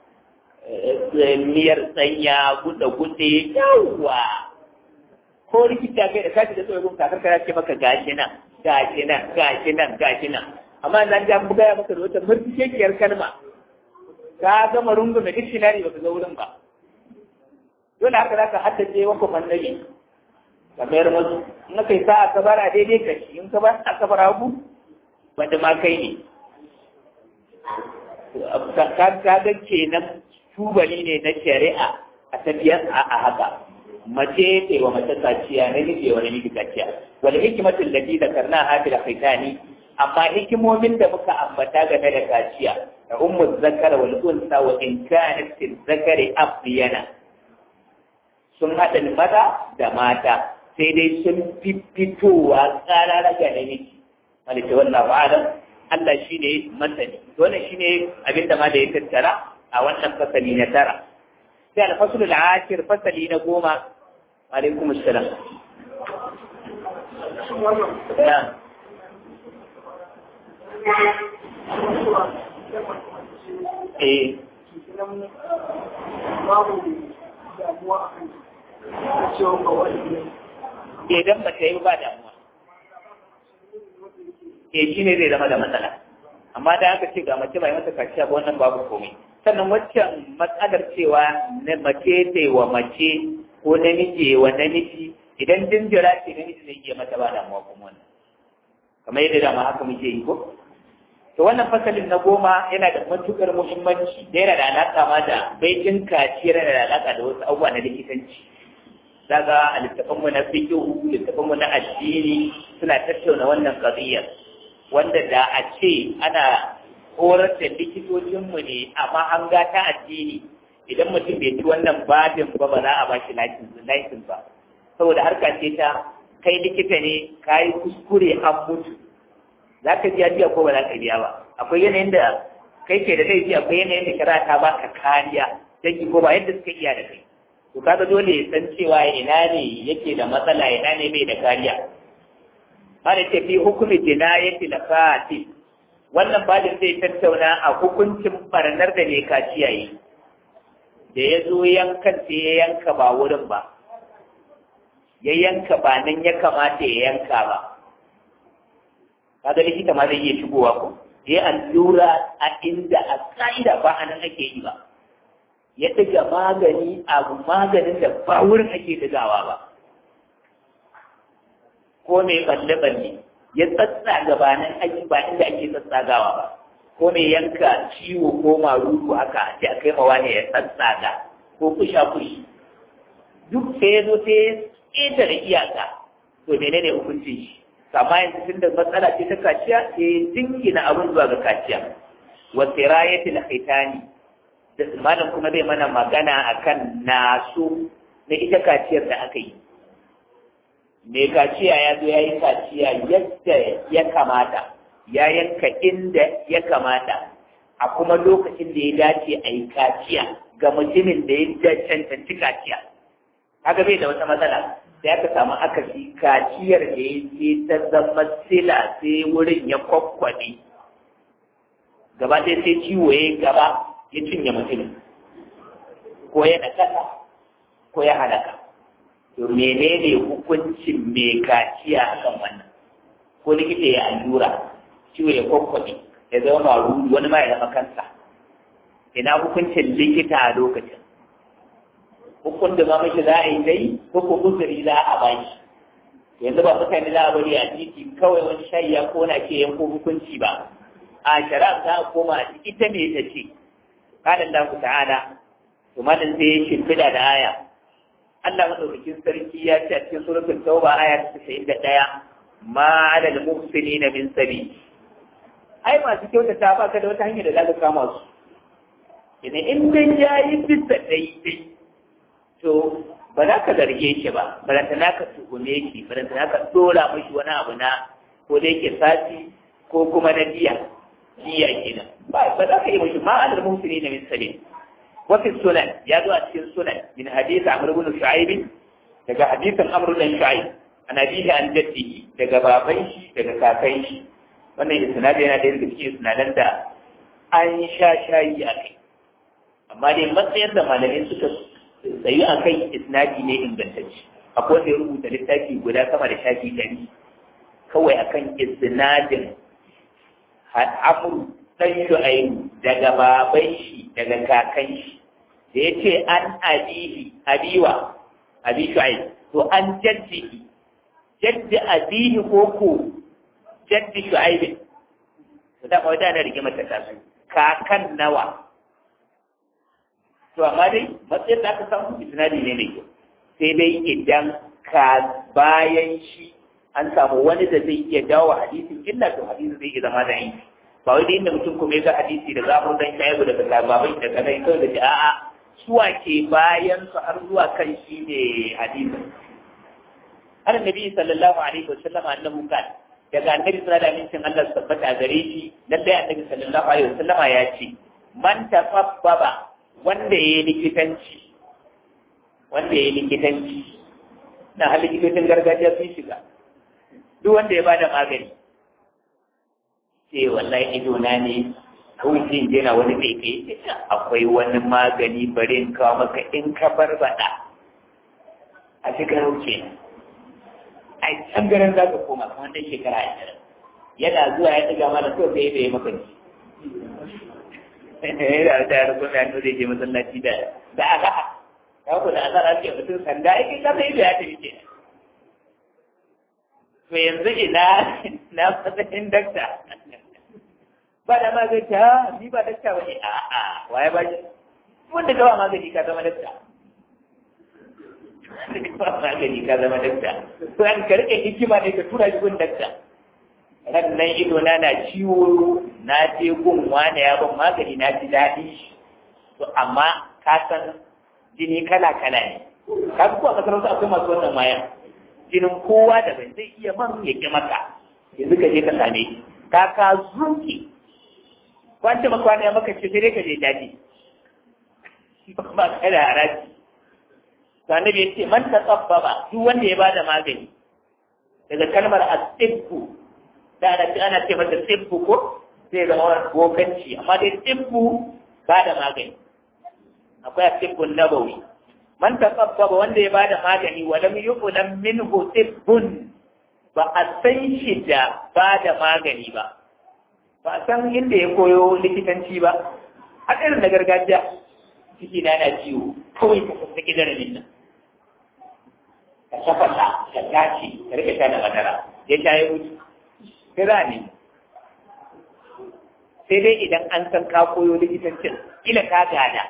miyar tsanya guda gude yawwa ko rikita kai da kashi da tsohon kakar kara ce maka gashi nan gashi nan gashi nan gashi nan amma nan ja buga ya maka da wata murtikekiyar kalma ka gama rungume dictionary baka ga wurin ba dole haka za ka haddace wa kuma annabi ka mayar masu in aka yi sa'a ka bara daidai ka shi in ka ba a ka bara hagu wanda ma kai ne ka ga kenan tubali ne na shari'a a tafiyar a haka mace ce wa mace kaciya na nufi wa namiji kaciya wal hikimatul lati zakarna hafi da fitani amma hikimomin da muka ambata game da kaciya da ummu zakara wal unsa wa in kanat zakari afdiyana sun haɗa maza da mata sai dai sun fi fitowa ƙarara ga namiji malaka wannan ba'alam Allah shi ne masani wannan shi ne abin da ma da ya tattara a wannan fasali na tara sai alfasul al'ashir fasali na goma alaikum assalam eh idan ba ta yi ba damuwa ke shi ne zai zama da matsala amma da aka ce ga mace bai mata kaciya ba wannan babu komai sannan waccan matsalar cewa na mace ce wa mace ko namiji wa namiji idan jinjira ce namiji zai iya mata ba damuwa kuma wannan kamar yadda dama haka muke yi ko to wannan fasalin na goma yana da matukar muhimmanci da yana da alaƙa ma da baitin kaciyar yana da alaƙa da wasu abubuwa na likitanci daga a littafanmu na fikihu littafanmu na addini suna tattauna wannan qadiyar wanda da a ce ana horar da likitocinmu ne a mahanga ta addini idan mutum bai ci wannan babin ba ba za a ba shi laifin ba saboda harka ce ta kai likita ne ka yi kuskure an mutu za ka biya biya ko ba za ka biya ba akwai yanayin da kai ke da laifi akwai yanayin da kira ta baka kariya dangi ko ba yadda suka iya da kai to kaga dole ya san cewa ina ne yake da matsala ina ne mai da kariya ba da tafi hukumi jinayati la fati wannan bajin zai tattauna a hukuncin barnar da ne kaciya yi da ya zo yankan sai ya yanka ba wurin ba ya yanka ba nan ya kamata ya yanka ba kaga likita ma zai iya shigowa ko ya allura a inda a ka'ida ba a nan ake yi ba ya ɗiga magani abu maganin da ba wurin ake ɗigawa ba ko mai balle-balle ya tsatsa gabanin aiki ba inda ake tsatsagawa ba ko mai yanka ciwo ko maruku haka a ce a kai mawa ne ya tsatsaga ko kusha kushi duk sai ya zo sai ya ƙetare iyaka to menene hukuncin shi amma yanzu tun da matsala ce ta kaciya sai ya jingina abin zuwa ga kaciya wa sirayatil khitani da malam kuma zai mana magana akan nasu na ita kaciyar da aka yi mai kaciya ya zo ya yi kaciya yadda ya kamata ya yanka inda ya kamata a kuma lokacin da ya dace a yi kaciya ga mutumin da ya cancanci kaciya haka bai da wata matsala sai aka samu akasi kaciyar da ya ce ta zama sila sai wurin ya kwakwade gaba ɗaya sai ciwo ya gaba ya cinye mutumin ko ya nakasa ko ya halaka to menene hukuncin mai kaciya akan wannan ko likita ya allura ciwo ya kwakwabe ya zama maruru wani ma ya zama kansa ina hukuncin likita a lokacin hukun da ma mashi za a yi dai ko ko uzuri za a bashi yanzu ba mutane za a bari a titi kawai wani shayi ya kona ke yanko hukunci ba a shari'a za a koma ita ne ta ce قال الله تعالى ثم sai shimfiɗa da aya Allah madaukakin sarki ya ce a cikin suratul tauba aya ta 91 ma alal muhsinina min sabi ai masu kyautata ba ka da wata hanyar da zaka kama su idan in dai yayi bisa daidai to ba za ka zarge shi ba ba za ka tuhume shi ba za ka dora mashi wani abu na ko da yake sati ko kuma na biya biya kenan ba ba za ka yi mashi ma alal muhsinina min sabi وفي السنن يا ذو السنن من حديث عمرو بن شعيب daga hadisin Amr bin Shu'aib an abihi an jaddihi daga baban shi daga kakan shi wannan isnadi yana da cikin isnadan da an sha shayi a kai amma dai matsayin da malamai suka tsayu a kai isnadi ne ingantacce akwai wanda ya rubuta littafi guda sama da shafi ɗari kawai akan isnadin Amr dan Shu'aib daga baban shi daga kakan shi da ya ce an abihi abiwa abi shu'aib to an jaddihi jaddi abihi ko ko jaddi shu'aib to da kawai da na rike mata tasu kakan nawa to amma dai matsayin da aka samu isnadi ne mai kyau sai dai idan ka bayan shi an samu wani da zai iya dawo hadisin illa to hadisin zai iya zama da yanki ba wai da inda mutum kuma ya ga hadisi da zamu dan shaibu daga babai da kadai kawai da a'a suwa ke bayan su har zuwa kan shi ne hadisi an nabi sallallahu alaihi wasallam annahu kan daga annabi sallallahu alaihi wasallam Allah tabbata gare shi lalle annabi sallallahu alaihi wasallam ya ce man tafabbaba wanda yayi likitanci wanda yayi likitanci na hali likitocin gargajiya sun shiga duk wanda ya bada magani sai wallahi ido na ne kawai sai je na wani mai kai akwai wani magani bari in kawo maka in ka barbada a cikin wuce a can garin za ka koma kamar dai shekara ashirin yana zuwa ya ɗiga mana so sai ya maka ji yana da yaro kuma ya zai je masallaci da da aka ya ku da azara ce mutum sanda ai ka sai da ya tafi ke to yanzu ina na matsayin dakta ba da magani ha ni ba dakta ba ne a a waye ba shi wanda ka ba magani ka zama dakta ba magani ka zama dakta to an ka rike hikima ne ka tura shi gun dakta ran nan ido na na ciwo na je gun wani ya ban magani na ji daɗi to amma ka san jini kala kala ne ka kuwa kasar wasu akwai masu wannan maya jinin kowa daban zai iya man ya ƙi maka yanzu ka je ka same ka ka zuki wanda makwana ya maka ce sai dai ka je daji ba ka da haraji to annabi ya ce man tasabbaba duk wanda ya bada magani daga kalmar asibbu da ana ce ana ce mata sibbu ko sai zama bokanci amma dai sibbu ba da magani akwai asibbun nabawi man tasabbaba wanda ya bada magani wa lam yuqlam minhu tibbun ba a san shi da bada magani ba ba a san inda ya koyo likitanci ba a irin na gargajiya ciki na yana ciwo kawai ka sassaki daramin nan ka tafasa ka tace ka rike sha da madara ya sha ya mutu kira ne sai dai idan an san ka koyo likitancin kila ka gada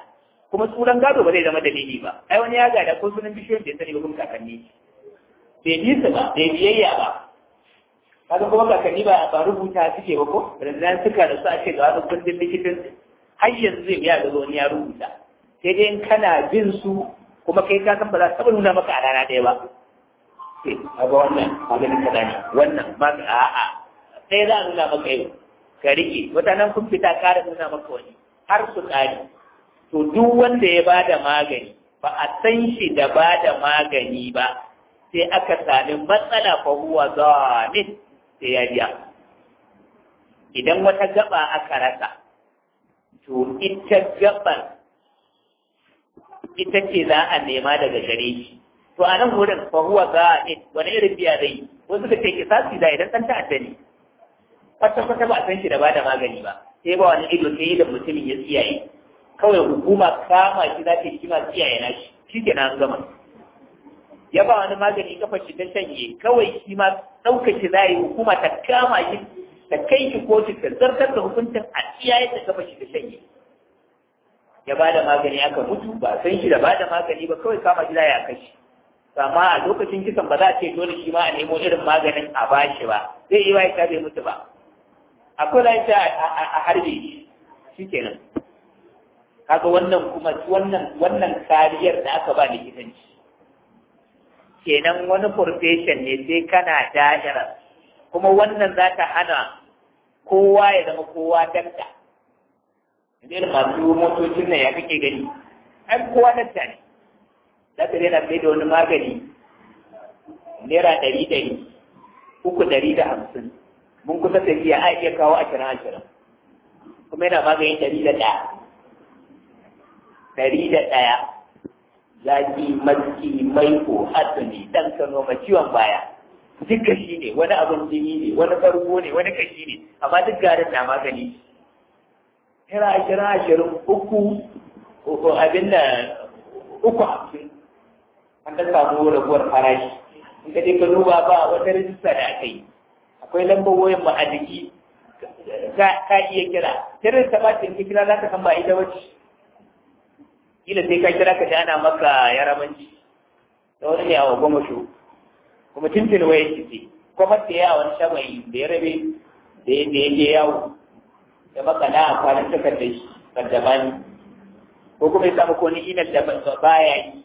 kuma sunan gado ba zai zama dalili ba ai wani ya gada ko sunan bishiyoyin da ya sani ba kuma kakanni bai bi su ba bai biyayya ba kaga kuma kakanni ba ba rubuta suke ba ko ranzan suka da su a ce ga wani kundin likitin har yanzu zai biya da wani ya rubuta sai dai in kana bin su kuma kai ka san ba za su taɓa nuna maka a rana ɗaya ba sai a ga wannan maganin kaza ne wannan ma a'a sai za a nuna maka yau ka riƙe wata nan kun fita ƙara nuna maka wani har su ƙari to duk wanda ya ba da magani ba a san shi da ba da magani ba sai aka sami matsala fa huwa zamin sai ya biya idan wata gaba aka rasa to ita gabar ita ce za a nema daga gare shi to a nan wurin fa huwa zamin wani irin biya zai wasu da ke kisasi da idan ɗan ta'adda ne kwata kwata ba a san shi da ba da magani ba sai ba wani ido sai da mutumin ya tsiyaye kawai hukuma kama shi za ta yi kima tsiyaye na shi shi ke nan gama ya ba wani magani kafa shi ta shanye kawai shi ma ɗaukar shi za yi hukuma ta kama shi ta kai shi kotu ta zartar da hukuncin a tsiyaye ta kafa shi ta shanye ya ba da magani aka mutu ba san shi da ba da magani ba kawai kama shi za a kashi amma a lokacin kisan ba za a ce dole shi ma a nemo irin maganin a bashi ba zai yi wa ya bai mutu ba akwai lafiya a harbe shi shi kenan kaga wannan kuma wannan wannan kariyar da aka ba likitanci kenan wani profession ne sai kana dajara kuma wannan za ta hana kowa ya zama kowa dakta idan masu motocin nan ya kake gani ai kowa dakta ne za ta daina sai da wani magani naira ɗari ɗari uku ɗari da hamsin mun kusa tafiya a iya kawo ashirin ashirin kuma yana maganin ɗari da ɗaya ɗari da ɗaya zaki maski maiko asali ɗan kano ma ciwon baya duk kashi ne wani abin jini ne wani farko ne wani kashi ne amma duk garin na magani naira ashirin ashirin uku abin da uku hamsin an ta samu raguwar farashi in ka je ka duba ba wata rijista da aka yi akwai lambar wayan ma a jiki ka iya kira kiran ta ba ka kira za ka san ba ita wacce kila sai ka kira ka ji ana maka yarabanci da wani ne a wa goma shu kuma tuntun waya ce ce kuma ta yi a wani shamayi da ya rabe da ya je yawo da maka na amfanin takardar shi kaddamani ko kuma ya samu ko ni ina da baya yi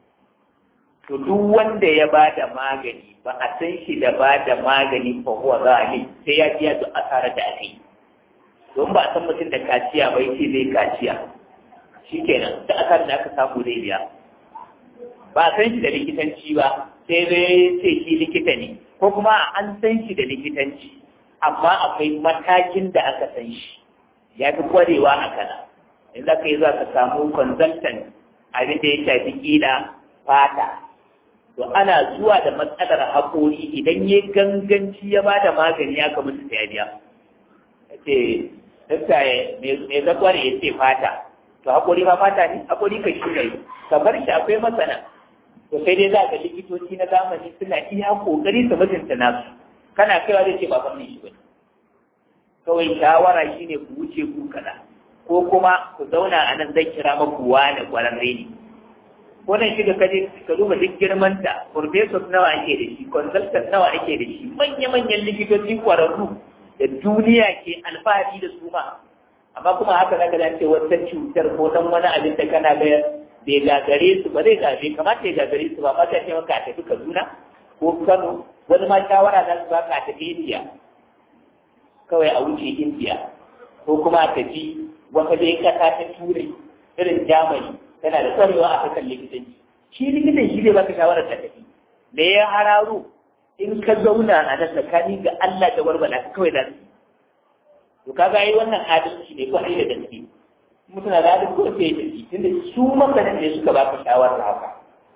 to duk wanda ya ba da magani ba a san shi da ba da magani fa huwa zalim sai ya biya duk asarar da aka yi don ba a san mutum da kaciya ba yace zai kaciya shikenan da asarar da aka samu zai biya ba a san shi da likitanci ba sai zai ce shi likita ne ko kuma an san shi da likitanci amma akwai matakin da aka san shi ya fi kwarewa a kana in za ka yi za ka samu consultant abin da ya shafi kila fata to ana zuwa da matsalar haƙori idan ya ganganci ya ba da magani ya mutu da ya biya ya ce dakta mai zakwar ya ce fata to haƙori ma fata ne haƙori ka shi ne ka bar shi akwai masana to sai dai za ga likitoci na zamani suna iya ƙoƙari su mutunta nasu kana kaiwa zai ce ba fannin shi ba kawai shawara shine ku wuce ku kaza ko kuma ku zauna a nan zai kira maku wani ƙwararre ne wannan shiga kaje ka duba duk girman ta professor nawa ake da shi consultant nawa ake da shi manya-manyan likitoci kwararru da duniya ke alfahari da su ma amma kuma haka za ka dace wata cutar ko dan wani abin da kana ga bai gagare su ba zai gabe kamata ya gagare su ba ma ta ce maka a tafi Kaduna ko Kano wani ma shawara za su baka a tafi India kawai a wuce India ko kuma a tafi wata dai kasa ta Turai irin Germany tana da kwarewa a kan likitanci shi likitan shi zai baka shawarar ta tafi me ya hararo in ka zauna a nan tsakani ga Allah da warbala ka kawai da su to kaga yi wannan adalci ne ko da gaske mutum na da adalci ko sai da shi tunda su masanin ne suka baka shawarar haka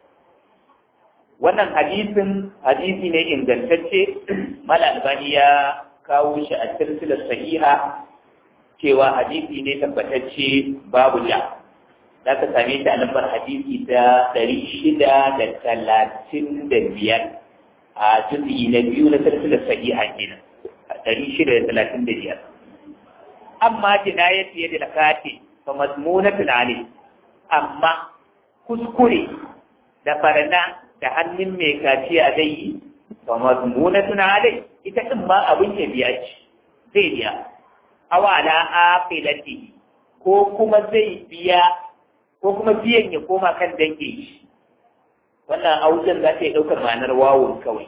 wannan hadisin hadisi ne ingantacce mala albani ya kawo shi a silsilar sahiha cewa hadisi ne tabbatacce babu ja za ka same shi a lambar hadisi ta ɗari shida da talatin da biyar a juzi na biyu na silsilar sahiha kenan ɗari shida da talatin da biyar amma jinayat ya da kati fa mazmunatun ali amma kuskure da farna da hannun mai kaciya zai yi ba mazmuna tuna dai ita din ma abin ya biya ce zai biya awala afilati ko kuma zai biya ko kuma biyan ya koma kan dange shi wannan auzan za ta yi ɗaukar ma'anar wawon kawai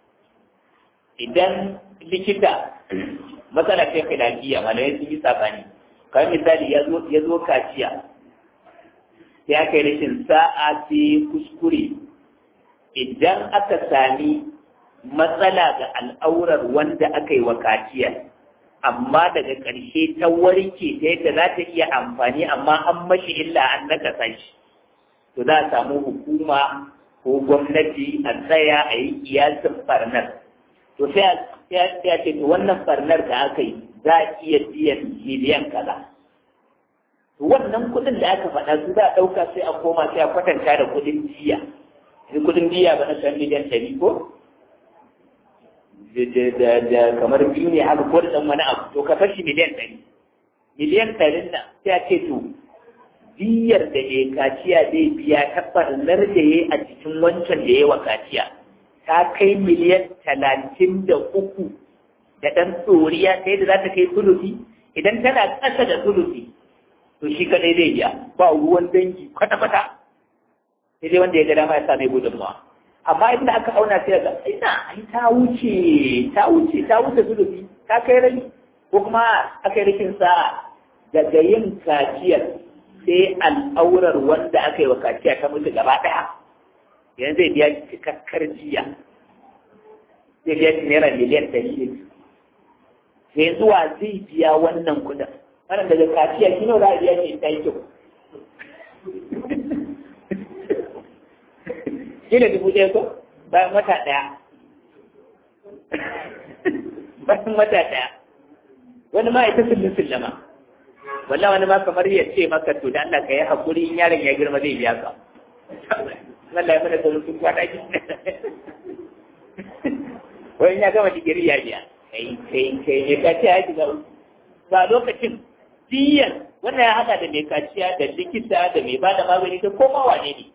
idan likita matsala ce filafiya malamai sun yi sabani kamar misali ya zo kaciya sai aka yi rashin sa'a sai kuskure idan aka sami matsala ga al'aurar wanda aka yi wa kaciyar amma daga ƙarshe ta warke ta yadda za ta iya amfani amma an mashi illa an nakasa shi to za a samu hukuma ko gwamnati a tsaya a yi kiyasin farnar to sai a ce to wannan farnar da aka yi za a iya biyan miliyan kaza to wannan kuɗin da aka faɗa su za a ɗauka sai a koma sai a kwatanta da kuɗin jiya da kuɗin jiya ba na san miliyan ɗari ko da kamar biyu ne haka ko da ɗan wani abu to ka fashi miliyan ɗari miliyan ɗarin nan sai a ce to diyar da ya kaciya zai biya ta ɓarnar da ya a cikin wancan da ya wa kaciya ta kai miliyan talatin da uku da ɗan tsoriya ta yadda za ta kai sulusi idan tana ƙasa da sulusi to shi kadai zai biya ba ruwan dangi kwata-kwata sai dai wanda ya ga dama ya sa mai gudunmawa amma inda aka auna sai ga ina ai ta wuce ta wuce ta wuce sulusi ta kai rai ko kuma aka yi rikin sa daga yin kaciyar sai al'aurar wanda aka yi wa kaciya ta mutu gaba ɗaya yanzu zai biya cikakkar jiya zai biya naira miliyan ɗari ne sai zuwa zai biya wannan kudin wannan daga kaciya shi ne za a biya shi ta yi kyau shi ne dubu ɗaya ko bayan wata ɗaya bayan wata ɗaya wani ma ita sullun sullama walla wani ma kamar ya ce maka to da Allah ka yi haƙuri in yaron ya girma zai biya ka Allah ya mana sauran sun kwata shi wani ya gama digiri ya biya kai kai kai ne ka ce ya shiga ba lokacin diyan wannan ya haɗa da mai kaciya da likita da mai bada magani da koma wane ne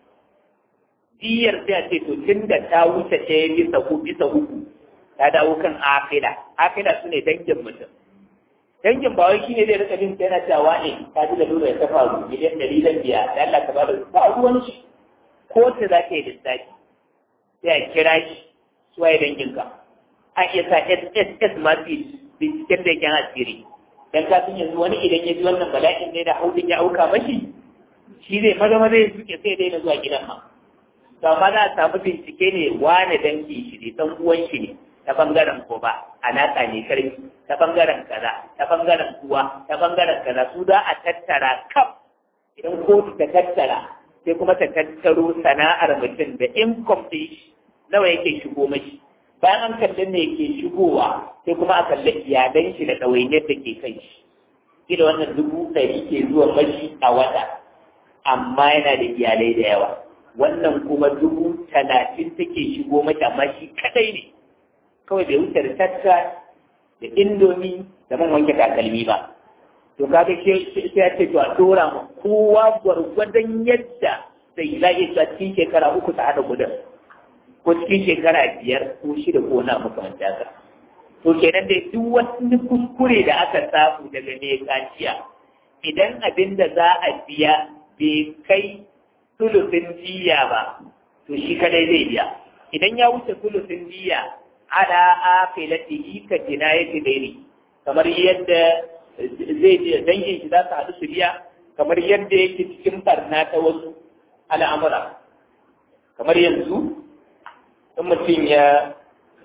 diyar sai a ce to tun da ta wuce ɗaya bisa uku bisa uku ta dawo kan akida akida su ne dangin mutum dangin ba wai shine zai rika bin yana cewa ne ka ji da lura ya ta faru miliyan ɗari da biya da Allah ka bada ba ruwan shi ko ta za ka yi lissafi sai a kira shi su waye dangin ka an iya sa SSS ma su binciken da yake asiri dan ka sun yanzu wani idan ya ji wannan bala'in ne da haudin ya auka mashi shi zai maza maza ya suke sai daina zuwa gidan ma to amma za a samu bincike ne wane dangi shi ne dan uwan shi ne ta bangaren ko ba alaƙa ne karfi ta bangaren kaza ta bangaren kuwa ta bangaren kaza su za a tattara kaf idan kotu ta tattara sai kuma ta tattaro sana'ar mutum da income ɗin shi nawa yake shigo mashi bayan an kalli ne ke shigowa sai kuma a kalli iyalan shi da ɗawainiyar da ke kai shi kila wannan dubu ɗari ke zuwa mashi a wata amma yana da iyalai da yawa wannan kuma dubu talatin take shigo mata amma shi kadai ne kawai bai wuce da tatta da indomi da man wanke takalmi ba to kaga sai ya ce to a dora ma kowa gwargwadon yadda sai za iya cewa cikin shekara uku ta haɗa gudun ko cikin shekara biyar ko shida ko na makamanta ka to kenan dai duk wani kuskure da aka samu daga mai kaciya idan abin da za a biya bai kai sulusin jiya ba to shi kadai zai biya idan ya wuce sulusin jiya ala afilatihi ka jinayati daini kamar yadda zai je dangin shi za su haɗu su biya kamar yadda yake cikin barna ta wasu al'amura kamar yanzu in mutum ya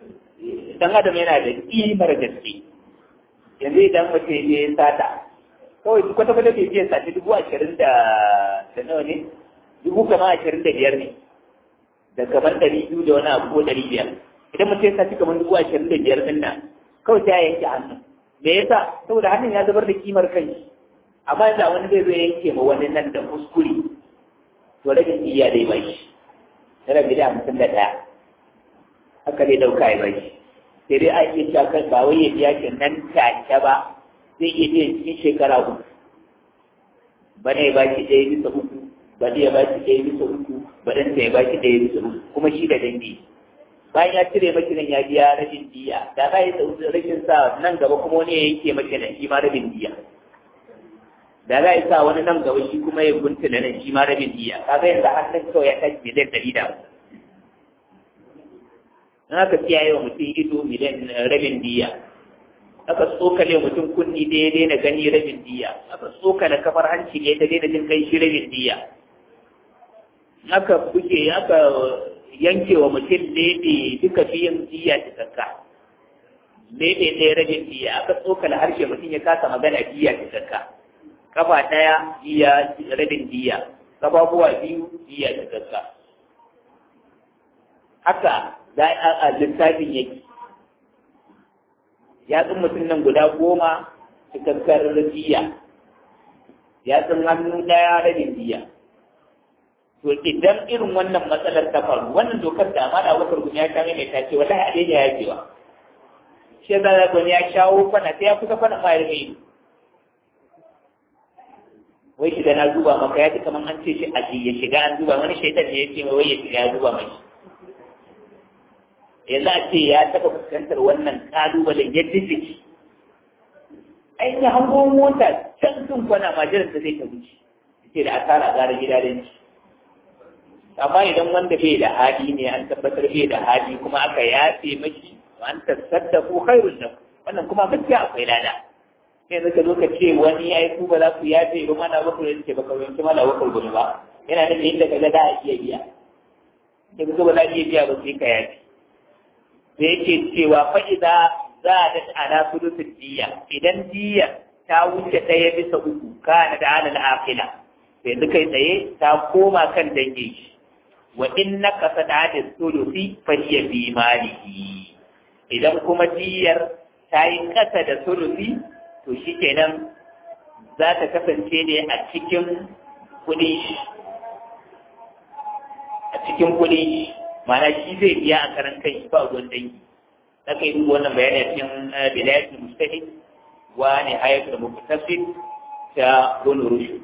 dan adam yana da ƙimar gaske yanzu idan mutum ya yi sata kawai kwata kwata bai biyan sati dubu ashirin da da nawa ne dubu kama ashirin da biyar ne da kamar ɗari biyu da wani abu ko ɗari biyar idan mutum ya sati kamar dubu ashirin da biyar ɗin nan kawai ta yanke hannu me yasa saboda hannun ya zubar da kimar kanshi amma yanzu wani zai zo yanke ma wani nan da kuskure to rage iya dai bai shi tara gida hamsin da ɗaya haka dai ɗauka ya bai shi sai dai a iya cewa kan ba wai ya biya shi nan take ba zai iya biyan cikin shekara uku bana ya ba shi ɗaya bisa uku baɗi ya baki ɗaya bisa uku baɗanta ya baki ɗaya bisa uku kuma shi da dangi bayan ya cire maki nan ya biya rabin diya da za yi rashin sa nan gaba kuma wani ya yanke maki nan shi ma rabin diya da za yi sa wani nan gaba shi kuma ya guntula nan shi ma rabin diya kaga yanzu hannun kawai ya tashi miliyan ɗari da hamsin in aka kiyaye wa mutum ido miliyan rabin diya aka tsokale mutum kunni da ya daina gani rabin diya aka tsokale kafar hanci ne ta daina jin kai shi rabin diya aka buge aka yanke wa mutum lebe duka biyan diya cikakka lebe ɗaya rabin diya aka tsokale harshe mutum ya kasa magana diya cikakka kafa ɗaya diya rabin diya kafafuwa biyu diya cikakka haka za a littafin yake yatsun mutum nan guda goma cikakkar diya yatsun hannu ɗaya rabin diya to idan irin wannan matsalar ta faru wannan dokar da amana wakar gunya ta mai ta ce wallahi a daina yakewa shi yasa za ga ya shawo kwana sai ya kusa kwana ma ya rike wai shi da na duba maka ya ji kamar an ce shi a ya shiga an duba wani shaitan ne ya ce wai ya shiga ya duba mai yanzu a ce ya taɓa fuskantar wannan ƙalubalen ya jijjiki ai ya hango mota can sun kwana ma jiran ta zai ta wuce ce da asara gara gida da ci amma idan wanda bai da hali ne an tabbatar bai da hali kuma aka yafe mashi an tasaddaku khairun lahu wannan kuma gaskiya akwai lada sai zaka zo ka ce wani ai ku ba za ku yafe ba mana ba ku da ce baka yanke mala wa kullu ba yana da inda kaga da a iya biya sai ka ba za iya biya ba sai ka yafe sai yake cewa fa idza zadat ala sulusul diya idan diya ta wuce ɗaya bisa uku kana da alal aqila sai duka tsaye ta koma kan dangin shi wa in naka sada da sulusi fa hiya bi malihi idan kuma diyar ta yi kasa da sulusi to shikenan za ta kasance ne a cikin kuɗi a cikin kuɗi mana shi zai biya a karan kai ba ruwan dangi na kai duk wannan bayani a cikin bidayatul mustahid wa nihayatul muqtasid ta bunu rushd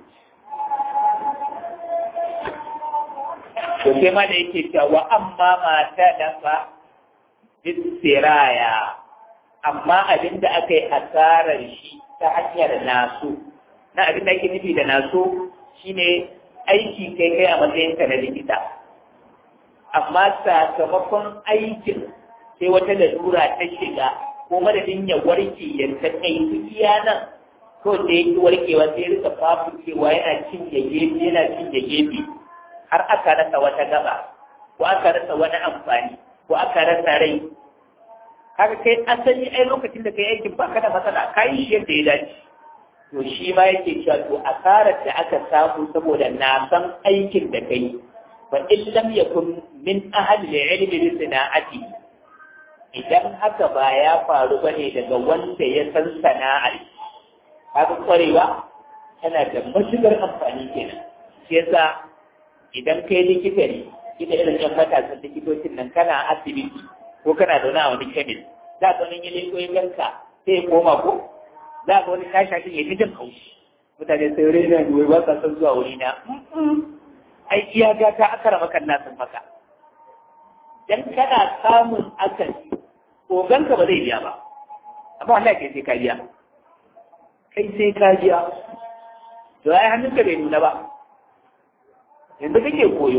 to sai ma da yake cewa amma mata dafa bisiraya amma abin da aka yi asarar shi ta hanyar naso na abin da ake nufi da naso shine aiki kai kai a matsayin ka na likita amma sakamakon aikin sai wata lalura ta shiga ko madadin ya warke ya ta kai iya nan ko da yake warkewa sai rika fafu cewa yana cin ya gefe yana cin ya gefe har aka rasa wata gaba ko aka rasa wani amfani ko aka rasa rai haka kai asali ai lokacin da kai aikin baka da matsala kai shi yadda ya dace to shi ma yake cewa to asarar da aka samu saboda na san aikin da kai fa in lam yakun min ahli ilmi bi sana'ati idan haka ba ya faru bane daga wanda ya san sana'ar haka kwarewa tana da matuƙar amfani kenan shi yasa idan kai likita ne ita irin yan matasan likitocin nan kana asibiti ko kana zaune a wani kemis za ka wani yale ko ganka sai ya koma ko za ka wani kasha shi ya fi jin haushi mutane sai rai na wai ba sa son zuwa wuri na ai iya gata aka rama kan nasin maka dan kana samun akasi oganka ba zai biya ba amma wallahi kai sai ka biya kai sai ka biya to ai hannunka bai nuna ba yanzu kake koyo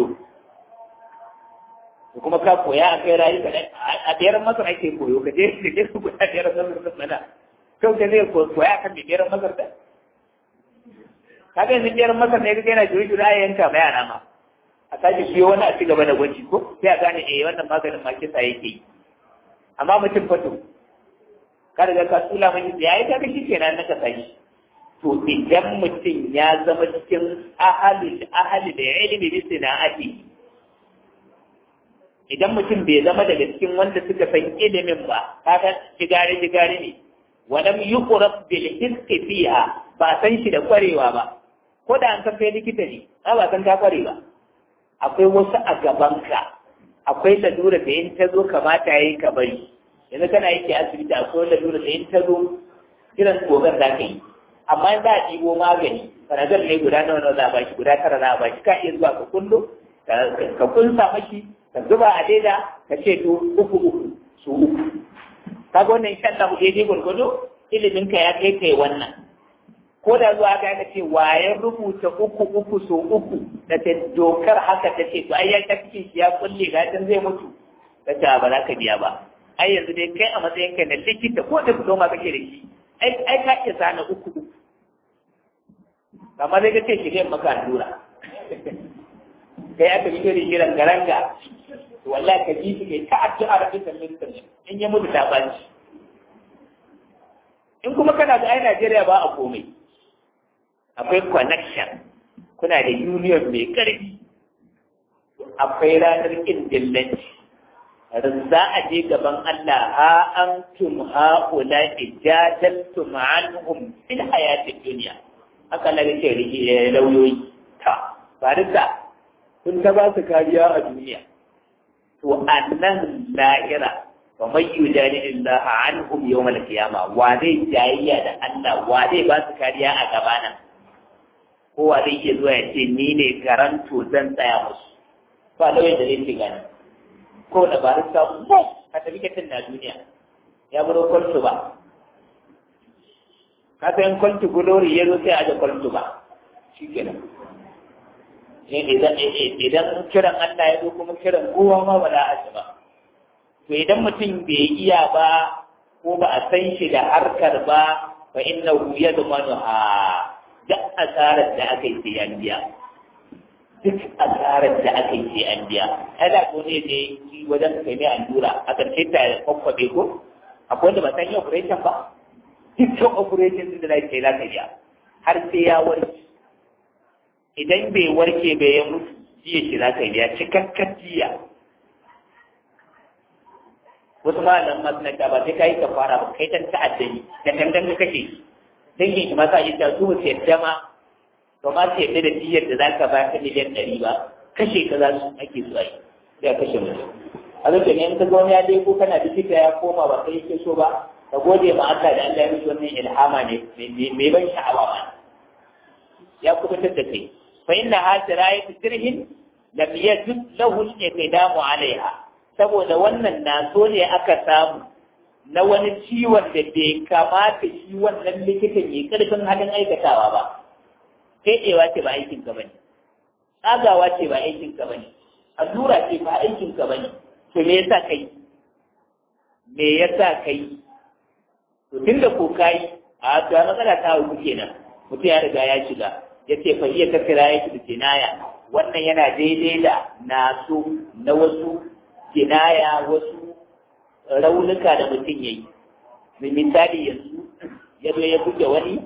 ko kuma ka koya a kai rayu ka a ɗayar masar ake koyo ka je ka je su koya ɗayar masar da mana kau ka zai koya kan mai ɗayar masar da ka ga yanzu ɗayar masar ne kake yana jiri jiri a yanka ma yara ma a sake siyo wani a ci gaba da gwaji ko sai a gane eh wannan maganin ma kisa yake yi amma mutum fato ka riga ka tsula mai ya yi ka shi kenan na ka sashi to idan mutum ya zama cikin ahali ahali da ilimi bi sana'ati idan mutum bai zama daga cikin wanda suka san ilimin ba kaga jigare jigare ne walam yuqrab bil hiski fiha ba san shi da kwarewa ba ko da an san kai likita ne ba san ka kware ba akwai wasu a gabanka akwai lalura da in ta zo kamata yayi ka bari yanzu kana yake asibiti akwai lalura da in ta zo kiran gogar za ka yi amma za a ɗibo magani fanadol ne guda nawa nawa za a bashi guda tara za a bashi ka iya zuwa ka kullo ka kunsa mashi ka zuba a leda ka ce to uku uku su uku kaga wannan insha Allah daidai gwargwado ilimin ka ya kai kai wannan ko da zuwa ga ka ce wayan rubuta uku uku so uku da ta dokar haka ta ce to ai ya cikin shi ya kulle ga zai mutu ta ce ba za ka biya ba ai yanzu dai kai a matsayin ka na likita ko da diploma kake da shi ai ai ka iya zana uku uku kamar dai kace shi kai maka allura kai aka fito da shirin garanga to wallahi ka ji shi kai ta addu'a da kitan mintan in ya mutu ta baci in kuma kana da ai Najeriya ba a komai akwai connection kuna da union mai karfi akwai ranar kin dillanci za a je gaban Allah ha an tum ha'ula ijadaltum anhum fil hayatid dunya haka na ce rike lauyoyi ta farisa sun ta ba su kariya a duniya to annan lahira wa man yujadilu Allah anhum yawm al-qiyamah wa zai jayayya da Allah wa zai ba su kariya a gabana ko wa zai iya zuwa ya ce ni ne garanto zan tsaya musu ba lauyan da zai ce gani ko da barista ko a tafi katin na duniya ya buro kwalto ba ka san kwalto gulori ya zo sai a da kwalto ba shi kenan idan kiran Allah ya zo kuma kiran kowa ma ba za a ci ba to idan mutum bai iya ba ko ba a san shi da harkar ba fa innahu yadmanu ha duk asarar da aka yi sai an biya duk asarar da aka yi sai an biya ai da ko ne ne wajen kai mai allura a ƙarshe ta kwakwabe ko akwai wanda ba san yi operation ba dukkan operation din da za ka yi za ka biya har sai ya warke idan bai warke bai ya mutu jiya shi za ka biya cikakken jiya wasu malaman masu na ba sai ka yi ka fara ba kai tan ta'addani da dangan ka kashe dangin shi ma sa yi ta su su yadda ma ba ma su yadda da diyar da za ka ba ta miliyan ɗari ba kashe ka za su ake zuwa yi sai a kashe mutum a lokacin in ka ga wani ya dai ko kana likita ya koma ba kai yake so ba ka gode ma Allah da Allah ya mishi wannan ilhama ne mai ban sha'awa ma ya kubutar da kai fa inna hadira ya sirhin lam yajid lahu al-iqdamu alaiha saboda wannan na so ne aka samu na wani ciwon da bai kamata shi wannan likitan ya karfin halin aikatawa ba fedewa ce ba aikin ka bane tsagawa ce ba aikin ka bane allura ce ba aikin ka bane to me yasa kai me yasa kai to tunda ko kai a to matsala ta hau kenan mutum ya riga ya shiga ya ce fa iya kafira ya da kinaya wannan yana daidai da naso na wasu kinaya wasu raunuka da mutum ya yi misali yanzu ya zo ya buge wani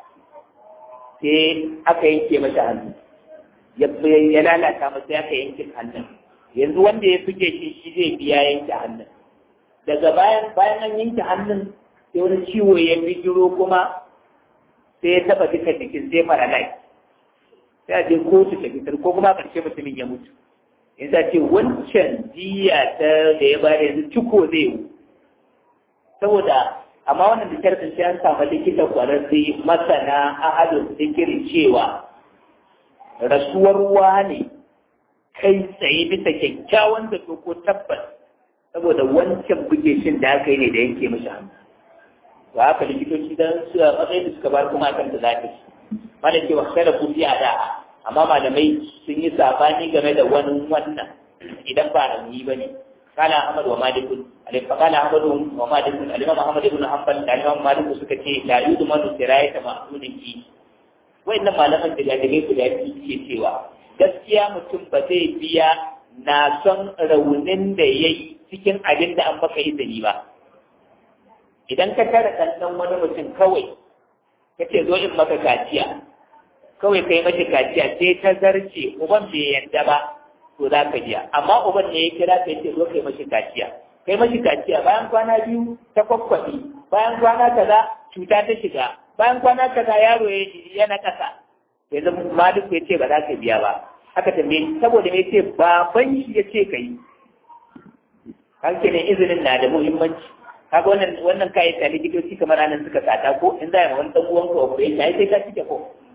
sai aka yanke masa hannu ya lalata masa aka yanke hannun yanzu wanda ya buge shi shi zai biya yanke hannun daga bayan bayan an yanke hannun sai wani ciwo ya bijiro kuma sai ya taba duka jikin sai paralyze sai a je kotu ta fitar ko kuma ƙarshe mutumin ya mutu yanzu a ce wancan jiya ta da ya bada yanzu ciko zai yi saboda amma wannan da kyar sai an samu likita kwararre masana ahadun zikiri cewa rasuwar wane kai tsaye bisa kyakkyawan da ko tabbas saboda wancan bugeshin da aka yi ne da yanke mashi hannu ba haka likitoci dan su a matsayin da suka bar kuma akan da zafi mana ce wa kada ku biya da amma malamai sun yi sabani game da wani wannan idan ba rauni ba ne kala ahmad wa malikun alaifa kala ahmad wa malikun alimam ahmad ibn hanbal da alimam maliku suka ce la yudu manu sirayata ma'dunin ki wayannan malaman da gadabe su da ke cewa gaskiya mutum ba zai biya na son raunin da yayi cikin abin da an baka izini ba idan ka tara kallon wani mutum kawai ka ce zo in maka kaciya kawai kai mashi kaciya sai ta zarce uban bai yadda ba to za ka biya amma uban ne ya kira ka ce zo kai mashi kaciya kai mashi kaciya bayan kwana biyu ta kwakwabi bayan kwana kaza cuta ta shiga bayan kwana kaza yaro ya na kasa yanzu malik ya ce ba za ka biya ba haka tambaye saboda ya ce baban shi ya ce ka yi hankalin izinin na da muhimmanci kaga wannan wannan kai ta likitoci kamar anan suka sata ko in za a wani dan uwan ka operation ai sai ka cike ko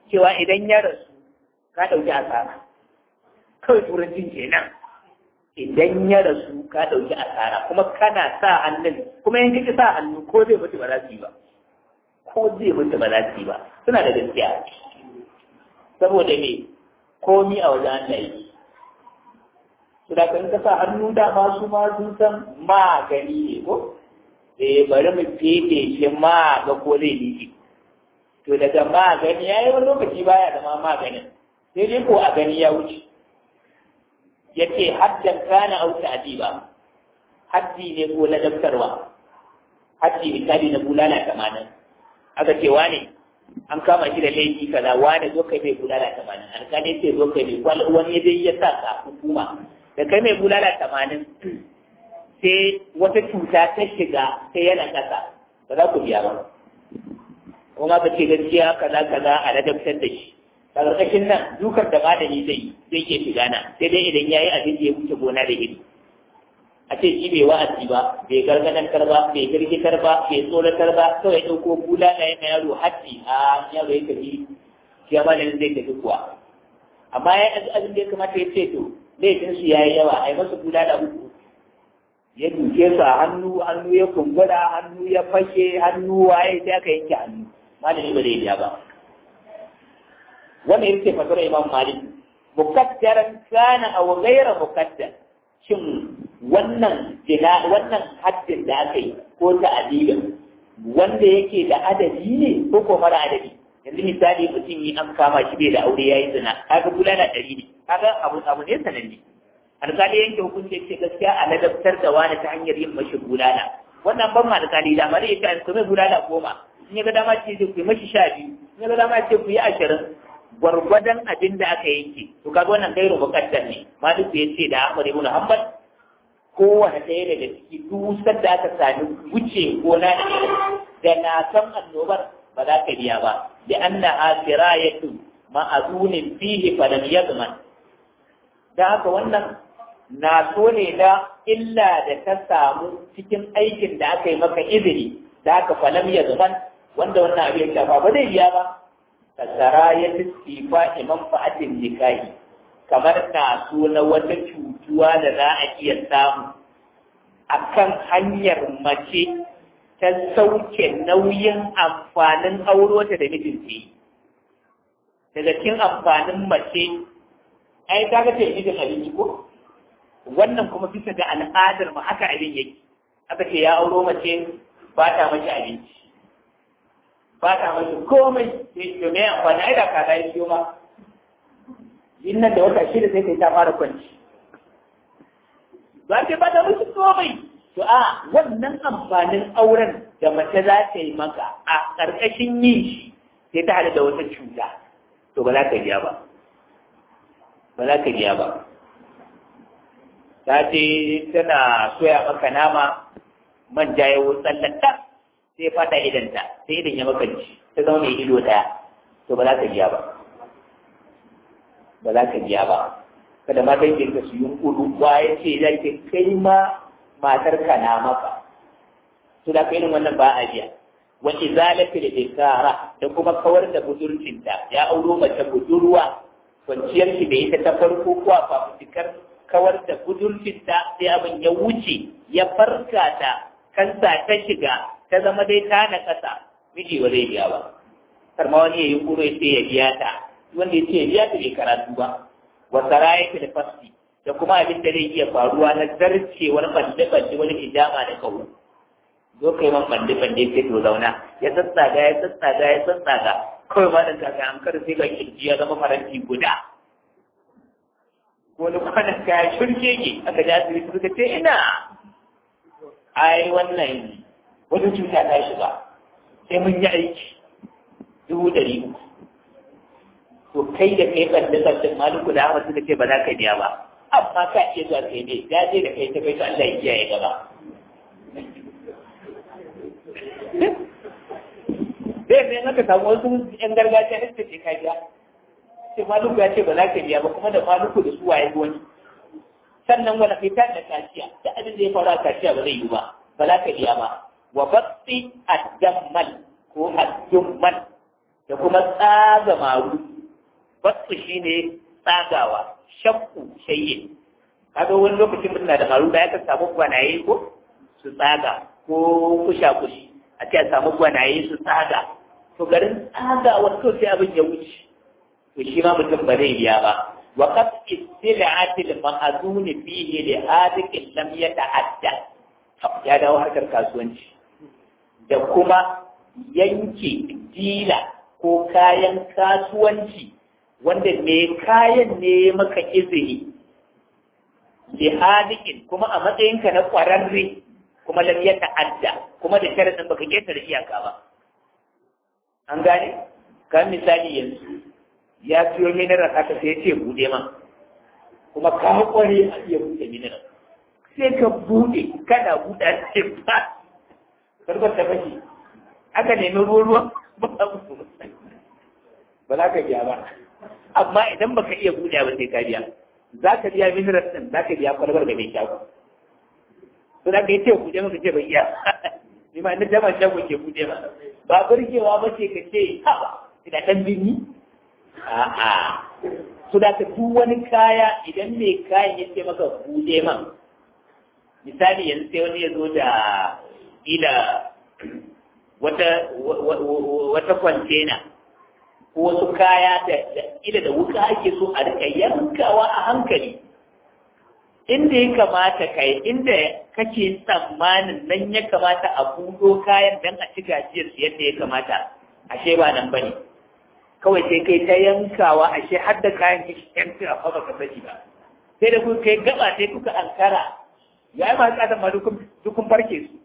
cewa idan ya rasu ka ɗauki asara kawai turancin kenan idan ya rasu ka ɗauki asara kuma kana sa hannun kuma in kake sa hannu ko zai mutu ba za su yi ba ko zai mutu ba za su yi ba suna da gaskiya saboda me komi a wajen Allah yi su da kan ka sa hannu da ma su ma sun san magani ne ko eh bari mu fefe shi ma ga ko zai liƙe to daga magani ya yi wani lokaci baya da ma maganin sai dai ko a gani ya wuce ya ce haddan kana au ta'diba haddi ne ko ladabtarwa haddi misali na bulala tamanin aka ce wane an kama shi da laifi kaza wane zo kai mai bulala tamanin alƙali ce zo kai mai kwal wani ya dai ya sa ka hukuma da kai mai bulala tamanin sai wata cuta ta shiga sai yana ƙasa ba za ku biya ba kuma ka ce gaskiya kaza kaza a ladabtar da shi a ƙarƙashin nan dukar da malami zai zai iya shiga na sai dai idan ya yi abin da ya wuce gona da iri a ce shi bai wa'azi ba bai gargadantar ba bai girgitar ba bai tsoratar ba kawai ɗauko bula na yana yaro haddi a yaro ya tafi shi ya malamin zai tafi kuwa amma ya yi abin da ya kamata ya ce to laifin su ya yi yawa a yi masa bula da uku ya duke su a hannu hannu ya kumbura hannu ya fashe hannu waye sai aka yanke hannu malami ba zai biya ba wannan yake fasara imam malik mukaddaran kana aw ghayra mukaddar shin wannan jina wannan haddin da aka yi ko ta'adibin wanda yake da adadi ne ko ko mara adadi yanzu misali mutum yi an kama shi bai da aure yayi zina kaga bulala ɗari ne kaga abu abu ne sananne alƙali yanke hukunci ce gaskiya a ladabtar da wani ta hanyar yin mashi bulala wannan ban ma alƙali da mare ya ce kuma bulala goma in ya ga dama ce ku yi mashi sha biyu in ya ga dama ce ku yi ashirin gwargwadon abin da aka yanke to kaga wannan gairu muqaddar ne maliku ya ce da Ahmad ibn Hanbal kowane ɗaya daga ciki dusar da aka sami wuce gona da da na san annobar ba za ka biya ba da anna asirayatu ma'azunin fihi falam yazman da haka wannan na so ne da illa da ta samu cikin aikin da aka yi maka izini da haka falam yazman wanda wannan abin ya shafa ba zai biya ba kasara ya tistifa iman fa'atin nikahi kamar na so na wata cutuwa da za a iya samu a kan hanyar mace ta sauke nauyin amfanin aurota da mijinta yi daga cikin amfanin mace ai ta ga ce mijin abinci ko wannan kuma bisa ga al'adar mu haka abin yake aka ce ya auro mace ba ta mace abinci ba ta mace komai sai to me amfani ai da kaza ya ciyo ma in nan da wata shida sai kai ta fara kwanci ba ce ba ta mace komai to a wannan amfanin auren da mace za ta yi maka a ƙarƙashin yin shi sai ta hada da wata cuta to ba za ka biya ba ba za ka biya ba ta ce tana soya maka nama manja ya wutsallata sai fata idanta sai idan ya makanci ta zama mai ido ɗaya to ba za ka biya ba ba za ka biya ba kada ma dangin ka su yi kudu wa ya ce za ke kai ma matar ka na maka to da kai wannan ba a biya wa izalati da ikara da kuma kawar da budurcinta ya auro mace budurwa kwanciyar shi da ita ta farko ko a fafutukar kawar da budurcinta sai abin ya wuce ya farka ta kansa ta shiga ta zama dai ta na kasa miji ba zai biya ba kar ma wani ya yi kuro ya ce ya biya ta wanda ya ce ya biya ta bai karatu ba wa saraya da fasti da kuma abin da zai iya faruwa na zarcewar bande-bande wani hijama da kawo zo kai man bande-bande sai to zauna ya tsatsaga ya tsatsaga ya tsatsaga kawai ma da kaga an kar sai ga kirji ya zama faranti guda wani kwanan kaya shirke ke aka ji asibiti suka ce ina ai wannan wata cuta ta shiga sai mun yi aiki dubu ɗari uku to kai da kai ban da sabbin maluku da Ahmad suka ce ba za ka biya ba amma ka iya zuwa kai ne ya je da kai ta kai to Allah ya kiyaye gaba sai ne aka samu wasu yan gargajiya da suke ka biya sai maluku ya ce ba za ka biya ba kuma da maluku da su waye wani sannan wani fita da kaciya da abin da ya faru a kaciya ba zai yi ba ba za ka biya ba wa batsi addammal ko addummal da kuma tsaga maru basu shine tsagawa shakku shayye kaga wani lokacin muna da maru da ya samu gwanaye ko su tsaga ko kusha kushi a ce a samu gwanaye su tsaga to garin tsaga wato sai abin ya wuce to shi ma mutum ba zai biya ba wa qad istila'ati al-ma'zun fihi li hadikin lam yata'adda ya dawo harkar kasuwanci da kuma yanke dila ko kayan kasuwanci wanda mai kayan ne maka izini li hadikin kuma a matsayinka na kwararre kuma lam ya ta'adda kuma da sharadin baka ketare iyaka ba an gane kan misali yanzu ya siyo mineral haka sai ya ce bude ma kuma ka kware a iya bude mineral sai ka bude kana buɗa sai ba karbar ta fashi aka nemi ruwa ruwa ba ba za ka biya ba amma idan baka iya buɗe ba sai ka biya za ka biya mineral ɗin za ka biya kwalbar ga mai shago to da ka yi ce buɗe maka ce bai iya ni ma na jama shago ke buɗe ma ba burgewa ba ce ka ce ha ba ina ɗan binni a'a su da ka duk wani kaya idan mai kayan ya ce maka buɗe man misali yanzu sai wani ya zo da ila wata wata kwantena ko wasu kaya da ila da wuka ake so a rika yankawa a hankali inda ya kamata kai inda kake tsammanin nan ya kamata a buɗo kayan dan a ci gajiyar su yadda ya kamata ashe ba nan bane kawai sai kai ta yankawa ashe har da kayan yanka a fa baka sani ba sai da kuka kai gaba sai kuka ankara ya yi masu tsada ma dukun farke su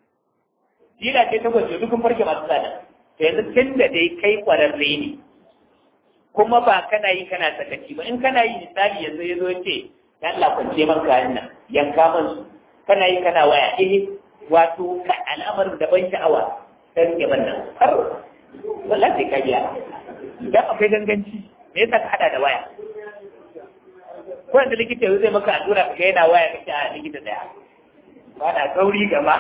jila ce ta gwaje dukun farke masu tsada to yanzu tun da dai kai kwararre ne kuma ba kana yi kana sakaci ba in kana yi misali yanzu ya zo ce ya Allah kwance man kayan nan yanka man su kana yi kana waya eh wato ka al'amarin da ban sha'awa ta rike man nan har wallahi sai ka biya idan akwai ganganci me yasa ka hada da waya ko yanzu likita yanzu zai maka allura ka yana waya ka ce a likita daya ba na gauri gama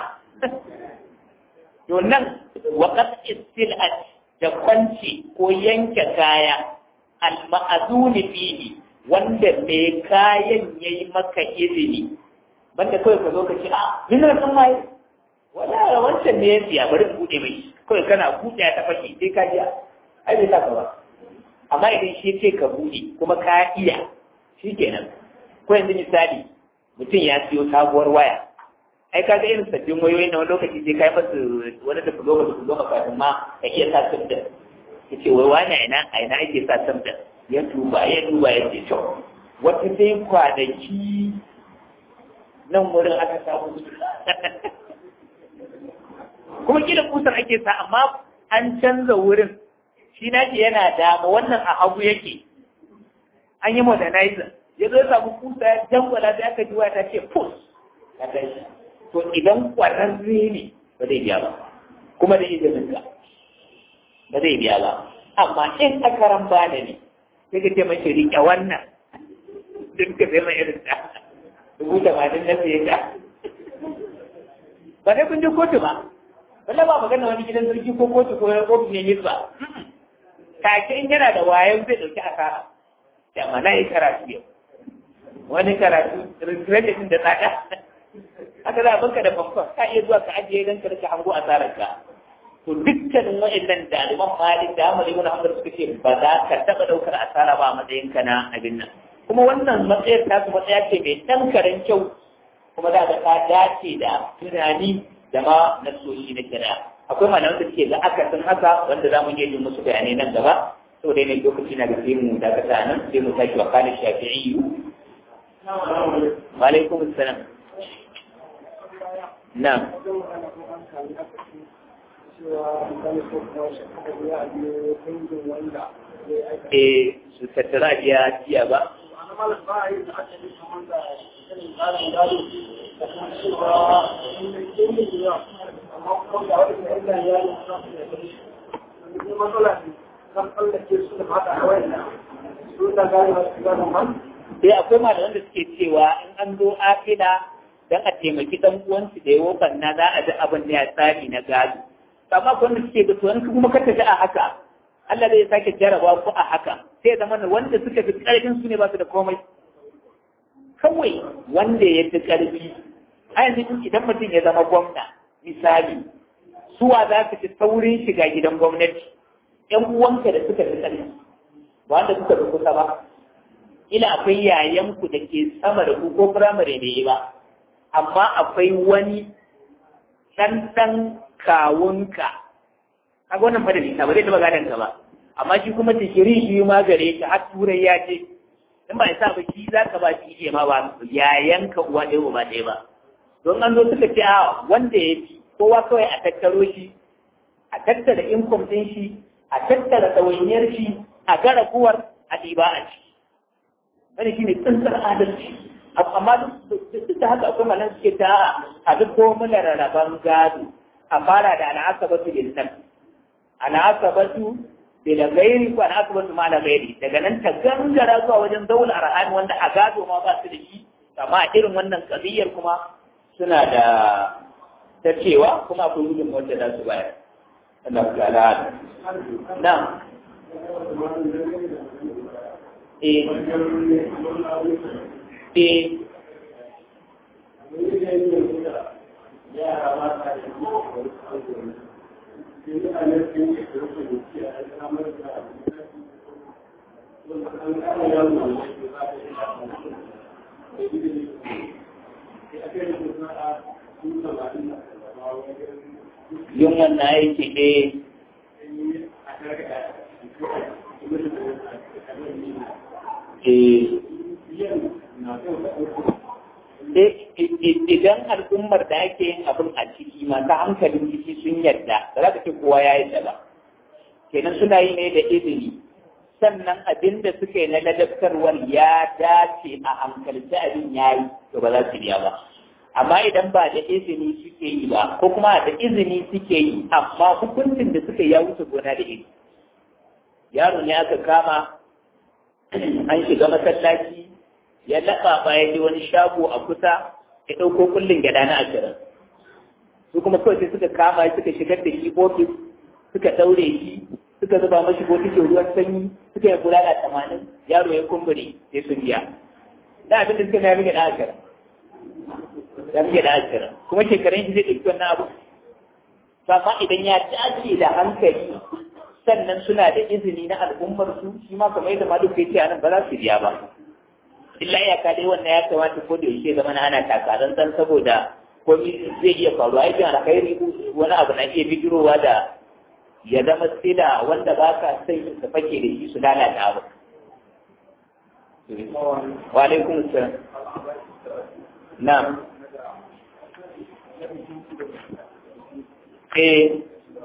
to nan waqat istilat da kwanci ko yanke kaya al-ma'azuni fihi wanda mai kayan yayi maka izini banda kawai ka zo ka ce a ina san mai wala wancan ne ya siya bari in bude mai kawai kana bude ta faki sai ka jiya ai bai saka ba amma idan shi ce ka bude kuma ka iya shi kenan ko yanzu misali mutum ya siyo sabuwar waya ai kaga irin sabbin wayoyi na wani lokaci sai kai masu wani da fulo da fulo kafin ma ka iya sa sabda ya ce wai wani a ina a ina ake sa sabda ya duba ya duba ya ce to wata dai kwanaki nan wurin aka samu kuma kila kusar ake sa amma an canza wurin shi na yana dama wannan a hagu yake an yi modernizer ya zo samu kusa ya jangwala sai aka ji waya ta ce pus ka tashi to idan kwararre ne ba zai biya ba kuma da izinin ka ba zai biya ba amma in akaran bada ne sai ka ce mashi riƙe wannan duk ka zai mai irin ta dubu tamanin na fiye ta ba dai kun je kotu ba wanda ba magana wani gidan sarki ko kotu ko ofis ne ba take in yana da wayan zai ɗauki asara da mana yi karatu yau wani karatu regretin da tsada haka za a banka da famfon ka iya zuwa ka ajiye don ka rika hango asarar ka to dukkanin wa'annan daliban malik da amal ibn hamdan suka ce ba za ka taɓa ɗaukar asara ba a matsayin ka na abin nan kuma wannan matsayar ta su matsaya ce mai tankarin kyau kuma za ka ta dace da tunani da ma nasoshi na kira akwai malaman da suke ga akasin haka wanda za mu iya yin musu bayanai nan gaba saboda yanayin lokaci na da sai mu dakata nan sai mu tashi wa kalin shafi'i wa alaikum assalam na eh su tattara biya jiya ba sai akwai malaman da suke cewa in an zo afila don a taimaki dan uwansu da yawo banna za a ji abin da ya tsari na gado amma ko wanda suke da tuwon kuma ka tafi a haka Allah zai sake jaraba ku a haka sai zama wanda suka fi ƙarfin su ne ba su da komai kawai wanda ya fi ƙarfi a yanzu idan mutum ya zama gwamna misali suwa za su fi saurin shiga gidan gwamnati ‘yan uwanka da suka fi ƙarfi ba wanda suka fi kusa ba ila akwai yayanku da ke sama da ku ko firamare ne ba amma akwai wani ɗanɗan kawunka kaga wannan fa da nisa ba zai taɓa gadon ka ba amma shi kuma tikiri shi ma gare ka har turai ya ce in ba isa ba shi za ka ba shi iya ma ba yayanka uwa ɗaya ba ɗaya ba don an zo suka ce a wanda ya fi kowa kawai a tattaro shi a tattara income ɗin shi a tattara ɗawainiyar shi a gara kuwar a ɗiba a ci wani shi ne tsantsar adalci amma duk da haka akwai malan suke ta a duk ko muna rarraban gado a fara da al'asabatu bil nan al'asabatu bil ghairi ko al'asabatu ma la ghairi daga nan ta gangara zuwa wajen zaul arhan wanda a gado ma ba su da shi amma irin wannan kabiyar kuma suna da ta cewa kuma akwai gudun wanda za su bayar Allah ta ala na eh eh yin wannan aiki ɗaya idan al'ummar da ake yin abin a ciki masu hankalin ciki sun yarda ba za ka ce kowa ya yarda ba kenan suna yi ne da izini sannan abin da suka yi na ladabtarwar ya dace a hankalci abin ya yi to ba za su biya ba amma idan ba da izini suke yi ba ko kuma da izini suke yi amma hukuncin da suka ya wuce gona da izini yaro ne aka kama an shiga masallaci ya laɓa ya je wani shago a kusa ya ɗauko kullum gyaɗa na ashirin su kuma kawai sai suka kama suka shigar da shi ofis suka ɗaure shi suka zuba mashi botikin ruwan sanyi suka yi kula da tamanin yaro ya kumbure sai sun biya da abin da suka na rage da ashirin ya rage da ashirin kuma shekarun shi zai ɗauki wannan abu amma idan ya dace da hankali sannan suna da izini na al'ummar su shi ma kamar yadda maluk ya ce a nan ba za su biya ba illa ya ka dai wannan ya kamata ko da yaushe zama na ana takarar dan saboda komai zai iya faruwa aikin alkhairi wani abu na iya bijirowa da ya zama sila wanda ba ka sai su fake da shi su lalata abu wa alaikum salam na'am eh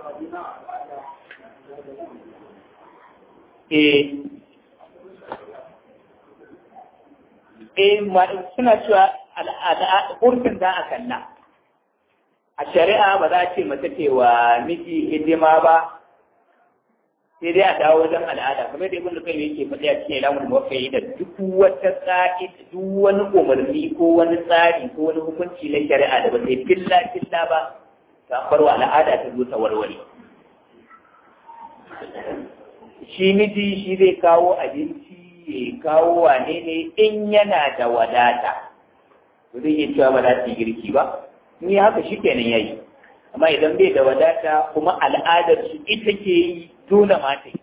eh eh suna cewa al'ada urfin za a kalla a shari'a ba za a ce mace ce wa miji hidima ba sai dai a dawo wajen al'ada kamar da ibn kai yake faɗi a cikin ilamun mafi da duk wata tsari duk wani umarni ko wani tsari ko wani hukunci na shari'a da ba sai filla filla ba ta farwa al'ada ta zo ta warware shi miji shi zai kawo abinci ya kawo wane ne in yana da wadata to zai iya cewa ba za ta yi girki ba ni haka shi kenan yayi amma idan bai da wadata kuma al'adar su ita ke yi dole ma ta yi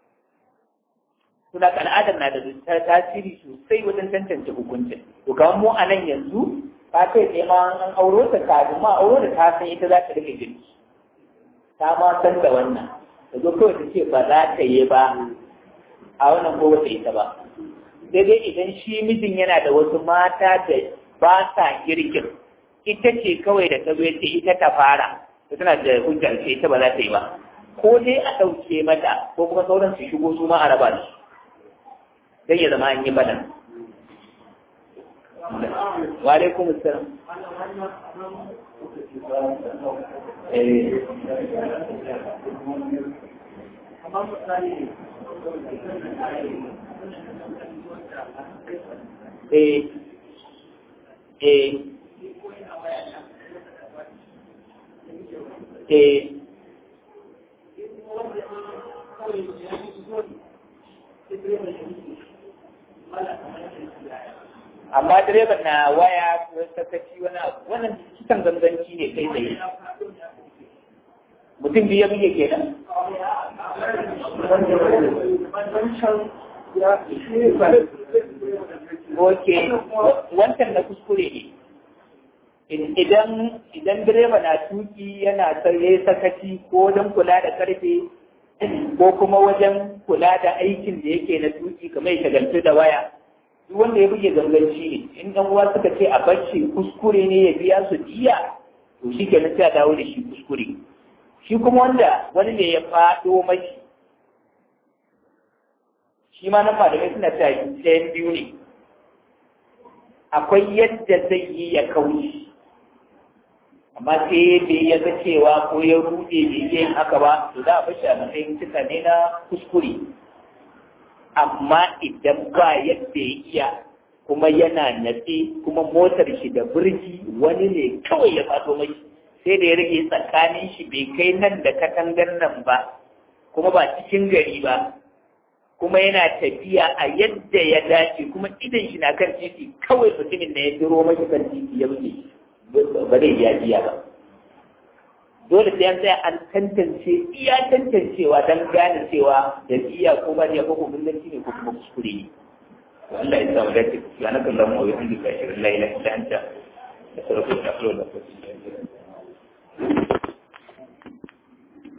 suna al'adar na da tasiri sosai wajen tantance hukuncin to kamar mu a nan yanzu ta kai tsaye ma an auro ta kafin ma auro da ta san ita za ta rike girki ta ma san da wannan da zo kawai ta ce ba za ta yi ba a wannan ko wata ita ba sai dai idan shi mijin yana da wasu mata da ba sa girkin ita ce kawai da ta zo ce ita ta fara ta tana da hujjar ce ita ba za ta yi ba ko dai a ɗauke mata ko kuma sauran su shigo su ma a raba su dan ya zama an yi balan wa alaikum assalam eh eh eh amma direban na waya ko sakaci wani abu wannan kisan ganganci ne kai tsaye mutum biyu buge kenan ok wancan na kuskure ne idan idan direba na tuki yana ya sakaci ko wajen kula da karfe ko kuma wajen kula da aikin da yake na tuki kamar ya shagaltu da waya duk wanda ya buge ganganci ne in dan uwa suka ce a bacci kuskure ne ya biya su diya to shi kenan sai a dawo da shi kuskure shi kuma wanda wani ne ya faɗo mashi shi ma nan malamai suna ta ɗayan biyu ne akwai yadda zai yi ya kauce amma sai bai ya ga cewa ko ya rude bai yi haka ba to za a bashi a matsayin cika ne na kuskure amma idan ba yadda ya iya kuma yana natse kuma motar shi da birki wani ne kawai ya fato mai sai da ya rage tsakanin shi bai kai nan da katangar nan ba kuma ba cikin gari ba kuma yana tafiya a yadda ya dace kuma idan shi na kan titi kawai mutumin da ya duro mashi kan titi ya wuce ba zai biya biya ba dole sai an tsaya an tantance iya tantancewa don gane cewa da iya ko ba ya ko kuma ne ko kuma kuskure ne Allah ya samu dace subhanakallahumma wa bihamdika ashhadu an la ilaha illa anta astaghfiruka wa atubu ilaik